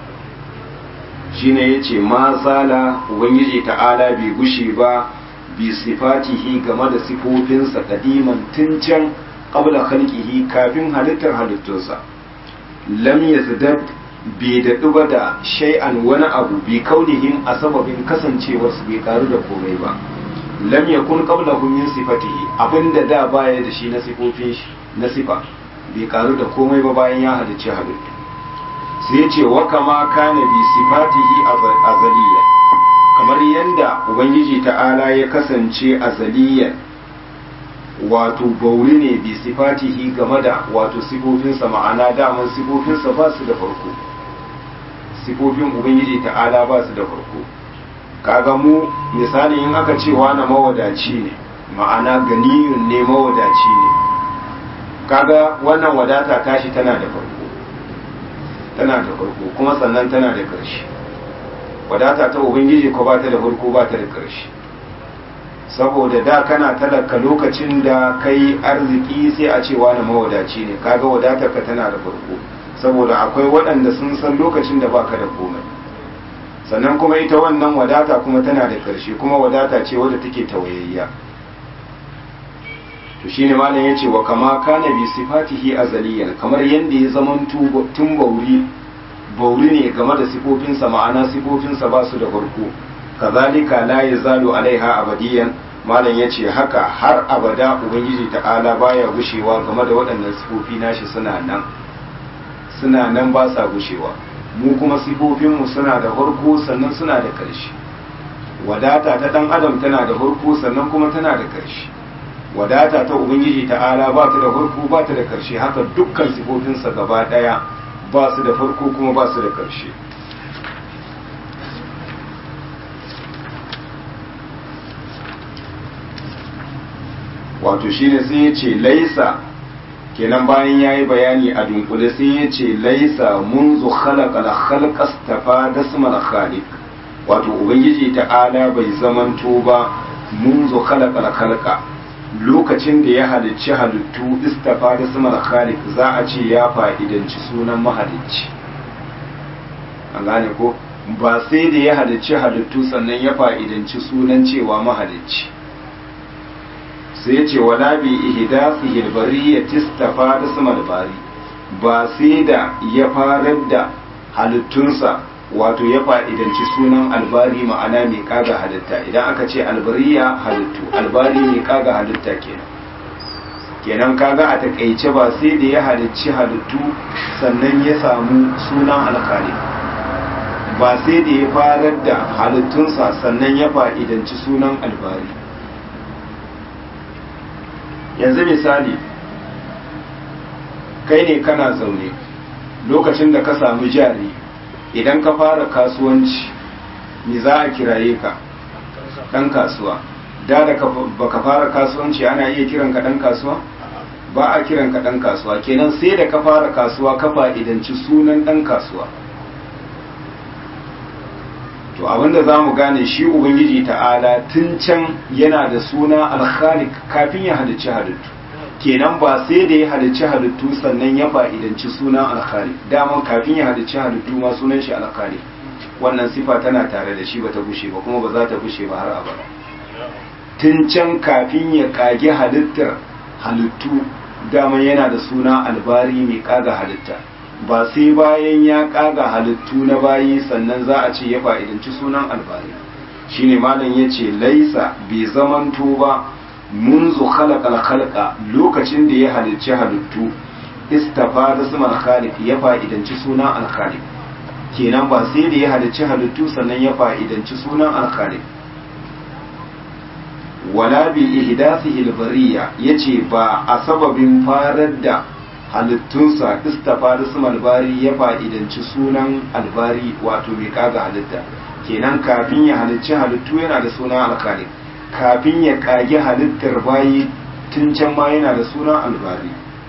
shine yace ma zala ubangiji ta'ala bai gushe ba bi sifatihi game da sifofinsa kadiman tun can qabla khalqihi kafin halittar halittunsa lam yazdad bai daɗu ba da shay'an wani abu bi kaunihim a sababin kasancewar su bai karu da komai ba lam yakun qablahu min sifatihi abinda da baya da shi na sifofin shi na sifa bai karu da komai ba bayan ya halicci halittu sai ya ce wa kama kana bi sifatihi azaliya kamar yadda ubangiji ta'ala ya kasance azaliyan wato bauri ne bi sifatihi game da wato sifofinsa ma'ana daman sifofinsa ba su da farko sifofin ubangiji ta'ala ba su da farko kaga mu misali in aka ce wani mawadaci ne ma'ana ganiyun ne mawadaci ne kaga wannan wadata tashi tana da farko tana da farko kuma sannan tana da ƙarshe wadata ta ubangiji ko ba ta da farko ba ta da ƙarshe saboda da kana talaka lokacin da kai arziki sai a ce wani mawadaci ne kaga wadatar ka tana da farko saboda akwai waɗanda sun san lokacin da baka da komai sannan kuma ita wannan wadata kuma tana da ƙarshe kuma wadata ce wadda take tawayayya to shine malam yace wa kama kana bi sifatihi azaliyan kamar yanda ya zaman tun bauri bauri ne game da sifofinsa ma'ana sifofinsa ba su da farko kazalika la yazalu alaiha abadiyan malam yace haka har abada ubangiji ta'ala baya gushewa game da waɗannan sifofi nashi suna nan suna nan ba sa gushewa mu kuma sifofinmu suna da farko sannan suna da ƙarshe wadata ta ɗan adam tana da farko sannan kuma tana da ƙarshe wadata ta ubangiji ta'ala ba ta da farko ba ta da ƙarshe haka dukkan sifofinsa gaba ɗaya ba su da farko kuma ba su da ƙarshe wato shine sai ya ce laisa kenan bayan ya yi bayani a dunkule sai ya ce laisa munzu khalaqal khalqas tafa dasmal khaliq wato ubangiji ta'ala bai zamanto ba munzu khalaqal khalqa lokacin da ya halicci halittu istafa dasmal khaliq za a ce ya fa'idanci sunan mahalicci an gane ko ba sai da ya halicci halittu sannan ya fa'idanci sunan cewa mahalicci sai ce wala bi ihdasihi albari ya tistafa da sama bari ba sai da ya farar da halittunsa wato ya fa'idanci sunan albari ma'ana mai kaga halitta idan aka ce albariya halittu albari mai kaga halitta kenan kenan kaga a takaice ba sai da ya halicci halittu sannan ya samu sunan alkali ba sai da ya farar da halittunsa sannan ya fa'idanci sunan albari yanzu misali kai ne kana zaune lokacin da ka samu jari idan ka fara kasuwanci me za a kiraye ka ɗan kasuwa da da baka fara kasuwanci ana iya kiran ka ɗan kasuwa ba a kiran ka ɗan kasuwa kenan sai da ka fara kasuwa ka fa'idanci sunan ɗan kasuwa to abinda za mu gane shi ubangiji ta'ala tun can yana da suna alkhalik kafin ya halicci halittu kenan ba sai da ya halicci halittu sannan ya fa'idanci sunan alkhalik daman kafin ya halicci halittu ma sunan shi alkhalik wannan sifa tana tare da shi bata bushe ba kuma ba za ta bushe ba har abada tun can kafin ya kage halittar halittu daman yana da suna albari mai kaga halitta ba sai bayan ya kaga halittu na bayi sannan za a ce ya fa'idanci sunan albari shine malam ya ce laisa bai zamanto ba munzu khalaqal khalqa lokacin da ya halicci halittu istafa da sunan khaliq ya fa'idanci sunan alkhaliq kenan ba sai da ya halicci halittu sannan ya fa'idanci sunan alkhaliq wala bi ihdasihi albariya yace ba a sababin farar da halittunsa istafa da su albari ya fa'idanci sunan albari wato mai kaga halitta kenan kafin ya halicci halittu yana da sunan alkali kafin ya kage halittar bayi tun can ma yana da sunan albari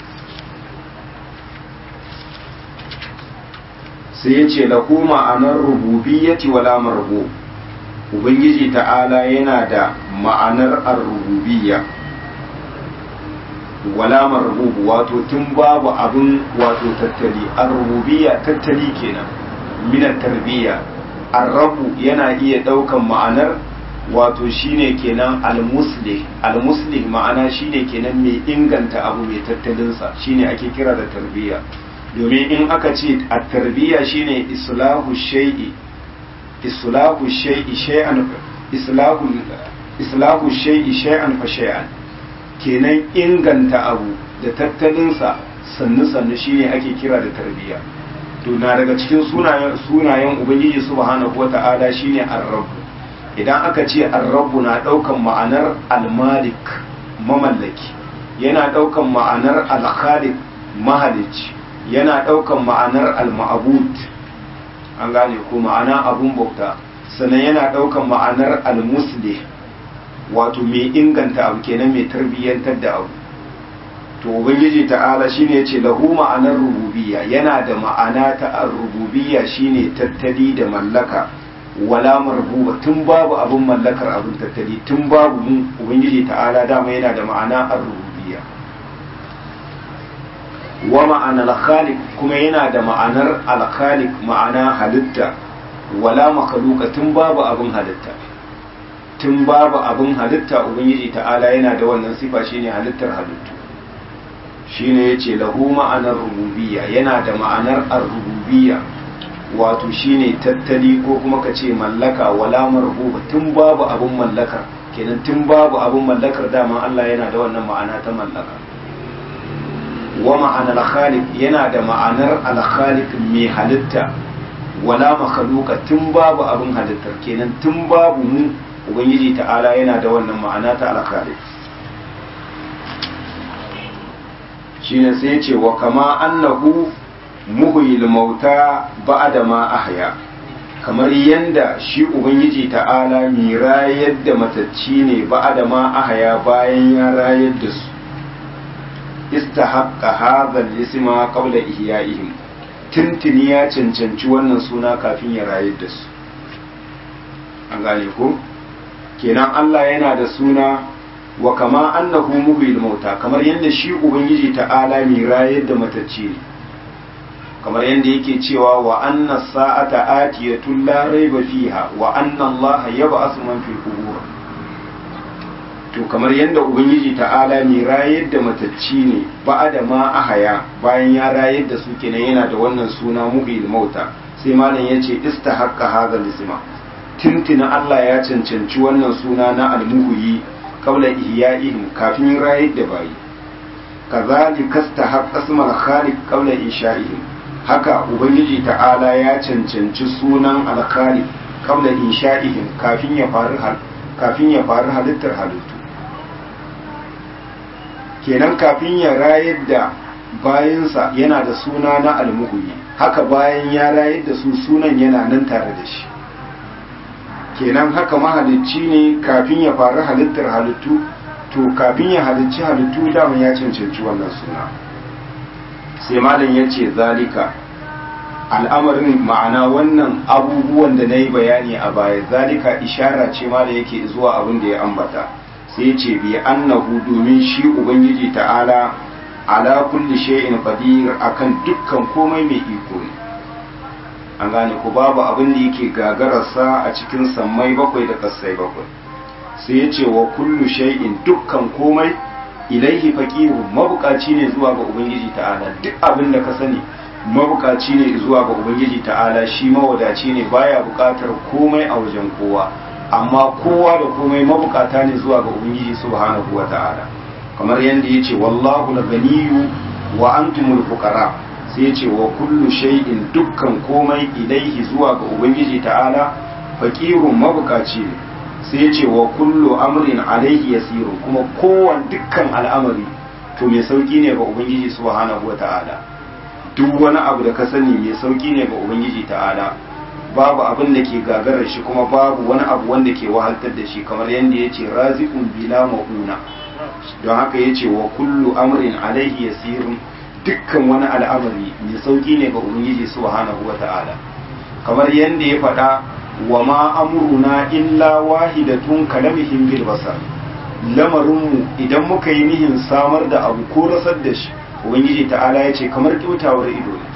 sai ya ce lahu ma'anar rububiyyati wala marbu ubangiji ta'ala yana da ma'anar ar-rububiyya wala marbubu wato tun babu abin wato tattali ar-rububiyya tattali kenan minan tarbiyya ar-rabu yana iya daukan ma'anar wato shine kenan al-muslih al-muslih ma'ana shine kenan mai inganta abu mai tattalin sa shine ake kira da tarbiyya domin in aka ce at-tarbiyya shine islahu shay'i islahu shay'i shay'an islahu islahu shay'i shay'an fa shay'an kenan inganta abu da tattalinsa sannu-sannu shine ake kira da tarbiyya to na daga cikin sunayen sunayen ubangiji subhanahu wata'ala shine ar-rabb idan aka ce ar-rabb na daukan ma'anar al-malik mamallaki yana daukan ma'anar al-khaliq mahalici yana daukan ma'anar al-ma'bud an gane ko ma'ana abun bauta sannan yana daukan ma'anar al-muslih wato mai inganta abu kenan mai tarbiyyantar da abu to ubangiji ta'ala shine yace lahu ma'anar rububiyya yana da ma'ana ta rububiyya shine tattali da mallaka wala marbuba tun babu abun mallakar abun tattali tun babu mun ubangiji ta'ala dama yana da ma'ana ar-rububiyya wa ma'anar khaliq kuma yana da ma'anar al-khaliq ma'ana halitta wala makhluqa tun babu abun halitta tun babu abin halitta ubangiji ta'ala yana da wannan sifa shine halittar halittu shine yace lahu ma'anar rububiyya yana da ma'anar ar-rububiyya wato shine tattali ko kuma ka ce mallaka wala marhuba tun babu abin mallakar kenan tun babu abin mallakar dama Allah yana da wannan ma'ana ta mallaka wa ma'anar khaliq yana da ma'anar al-khaliq mai halitta wala makhluqa tun babu abin halittar kenan tun babu mu ubangiji ta'ala yana da wannan ma'ana ta al-khaliq shine sai ya ce wa kama annahu muhyil mauta ba'da ma ahya kamar yanda shi ubangiji ta'ala mi rayar da matacci ne ba'da ma ahya bayan ya rayar da su istahaqqa hadha al-isma qabla ihya'ihim tuntuni ya cancanci wannan suna kafin ya rayar da su an gane ko kenan Allah yana da suna wa kama annahu muhyil mauta kamar yadda shi ubangiji ta'ala mai rayar da matacce ne kamar yadda yake cewa wa anna sa'ata atiyatun la raiba fiha wa anna Allah yab'athu man fil qubur to kamar yadda ubangiji ta'ala mai rayar da matacce ne ba'ada ma ahaya bayan ya rayar da su kenan yana da wannan suna muhyil mauta sai malam yace istahaqqa hadha al-isma tintina Allah ya cancanci wannan suna na al-muhyi qabla ihya'ihim kafin rayar da bayi kazalika istahaqqa ismal khaliq qabla insha'ihim haka ubangiji ta'ala ya cancanci sunan al-khaliq qabla insha'ihim kafin ya faru kafin ya faru halittar halittu kenan kafin ya rayar da bayansa yana da suna na almuhuyi haka bayan ya rayar da su sunan yana nan tare da shi kenan haka mahalicci ne kafin ya faru halittar halittu to kafin ya halicci halittu daman ya cancanci wannan suna sai malam ya ce zalika al'amarin ma'ana wannan abubuwan da na yi bayani a baya zalika ishara ce ma da yake zuwa abin da ya ambata sai ce bi annahu domin shi ubangiji ta'ala ala kulli shay'in qadir akan dukkan komai mai iko ne an gane ku babu abin da yake gagararsa a cikin sammai bakwai da kasai bakwai sai ya ce wa kullu shay'in dukkan komai ilaihi faqiru mabukaci ne zuwa ga ubangiji ta'ala duk abin da ka sani mabukaci ne zuwa ga ubangiji ta'ala shi mawadaci ne baya bukatar komai a wajen kowa amma kowa da komai mabukata ne zuwa ga ubangiji subhanahu wa ta'ala kamar yadda ya ce wallahu la ganiyu wa antumul fuqara sai ya ce wa kullu shay'in dukkan komai ilaihi zuwa ga ubangiji ta'ala faqirun mabukaci ne sai ya ce wa kullu amrin alaihi yasiru kuma kowan dukkan al'amari to mai sauki ne ga ubangiji subhanahu wa ta'ala duk wani abu da ka sani mai sauki ne ga ubangiji ta'ala babu abin da ke gagarar shi kuma babu wani abu wanda ke wahaltar da shi kamar yadda ya ce razikun bila ma'una don haka ya ce wa kullu amrin alaihi yasirun dukkan wani al'amari mai sauki ne ga ubangiji subhanahu wa ta'ala kamar yadda ya faɗa wa ma amruna illa wahidatun kalamihim bil basar lamarinmu idan muka yi nihin samar da abu ko rasar da shi ubangiji ta'ala ya ce kamar kyautawar ido ne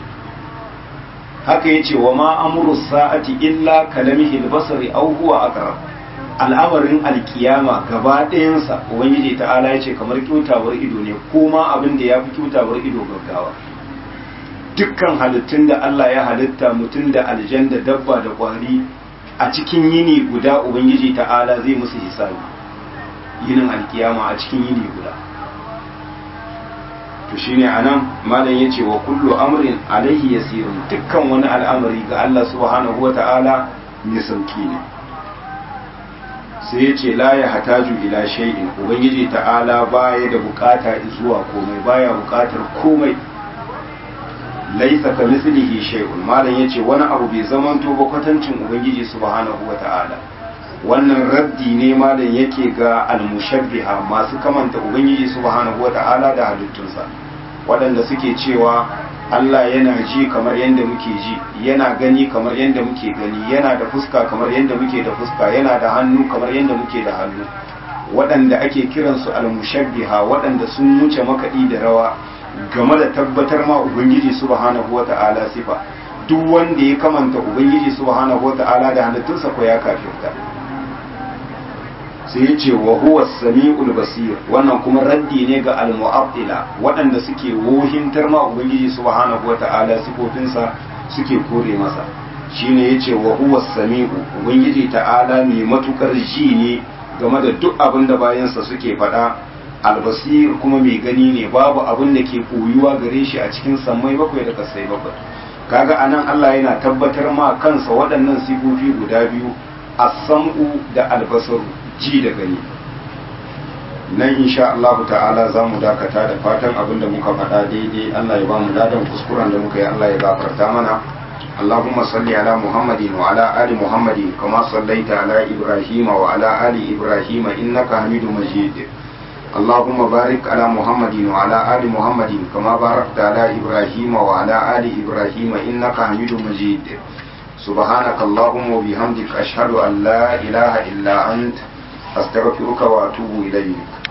haka yace wa ma amru sa'ati illa kalamihi al-basari aw huwa aqrab al'amarin alkiyama gaba ɗayansa ubangiji ta'ala yace kamar kyautawar ido ne ko ma abin da yafi kyautawar ido gaggawa dukkan halittun da Allah ya halitta mutum da aljan da dabba da kwari a cikin yini guda ubangiji ta'ala zai musu hisabi yinin alkiyama a cikin yini guda to shine anan malam yace wa kullu amrin alaihi yasirun dukkan wani al'amari ga Allah subhanahu wata'ala mai sauki ne sai yace la ya hataju ila shay'in ubangiji ta'ala baya da bukata zuwa komai baya bukatar komai laisa ka mislihi shay'un malam yace wani abu bai zamanto ba kwatancin ubangiji subhanahu wata'ala wannan raddi ne malam yake ga almushabbiha masu kamanta ubangiji subhanahu wata'ala da halittunsa waɗanda suke cewa Allah yana ji kamar yadda muke ji yana gani kamar yadda muke gani yana da fuska kamar yadda muke da fuska yana da hannu kamar yadda muke da hannu waɗanda ake kiransu almushabbiha waɗanda sun wuce makaɗi da rawa game da tabbatar ma ubangiji subhanahu wata'ala sifa duk wanda ya kamanta ubangiji subhanahu wata'ala da halittunsa ko ya kafirta sai ya ce wa huwa sami'ul basir wannan kuma raddi ne ga al-mu'attila waɗanda suke wohintar ma ubangiji subhanahu wata'ala sifofinsa suke kore masa shine yace wa huwa sami'u ubangiji ta'ala mai matukar ji ne game da duk abin da bayansa suke faɗa albasir kuma mai gani ne babu abin da ke koyuwa gare shi a cikin sammai bakwai da kasai bakwai kaga anan Allah yana tabbatar ma kansa waɗannan sifofi guda biyu as-sam'u da al-basaru ji da gani nan insha Allah ta'ala za mu dakata da fatan abinda muka faɗa daidai Allah ya ba mu ladan kuskuren da muka yi Allah ya gafarta mana اللهم صل على محمد وعلى آل محمد كما صليت على إبراهيم وعلى آل إبراهيم إنك حميد مجيد اللهم بارك على محمد وعلى آل محمد كما باركت على إبراهيم وعلى آل إبراهيم إنك حميد مجيد سبحانك اللهم وبحمدك أشهد أن لا إله إلا أنت أستغفرك وأتوب إليك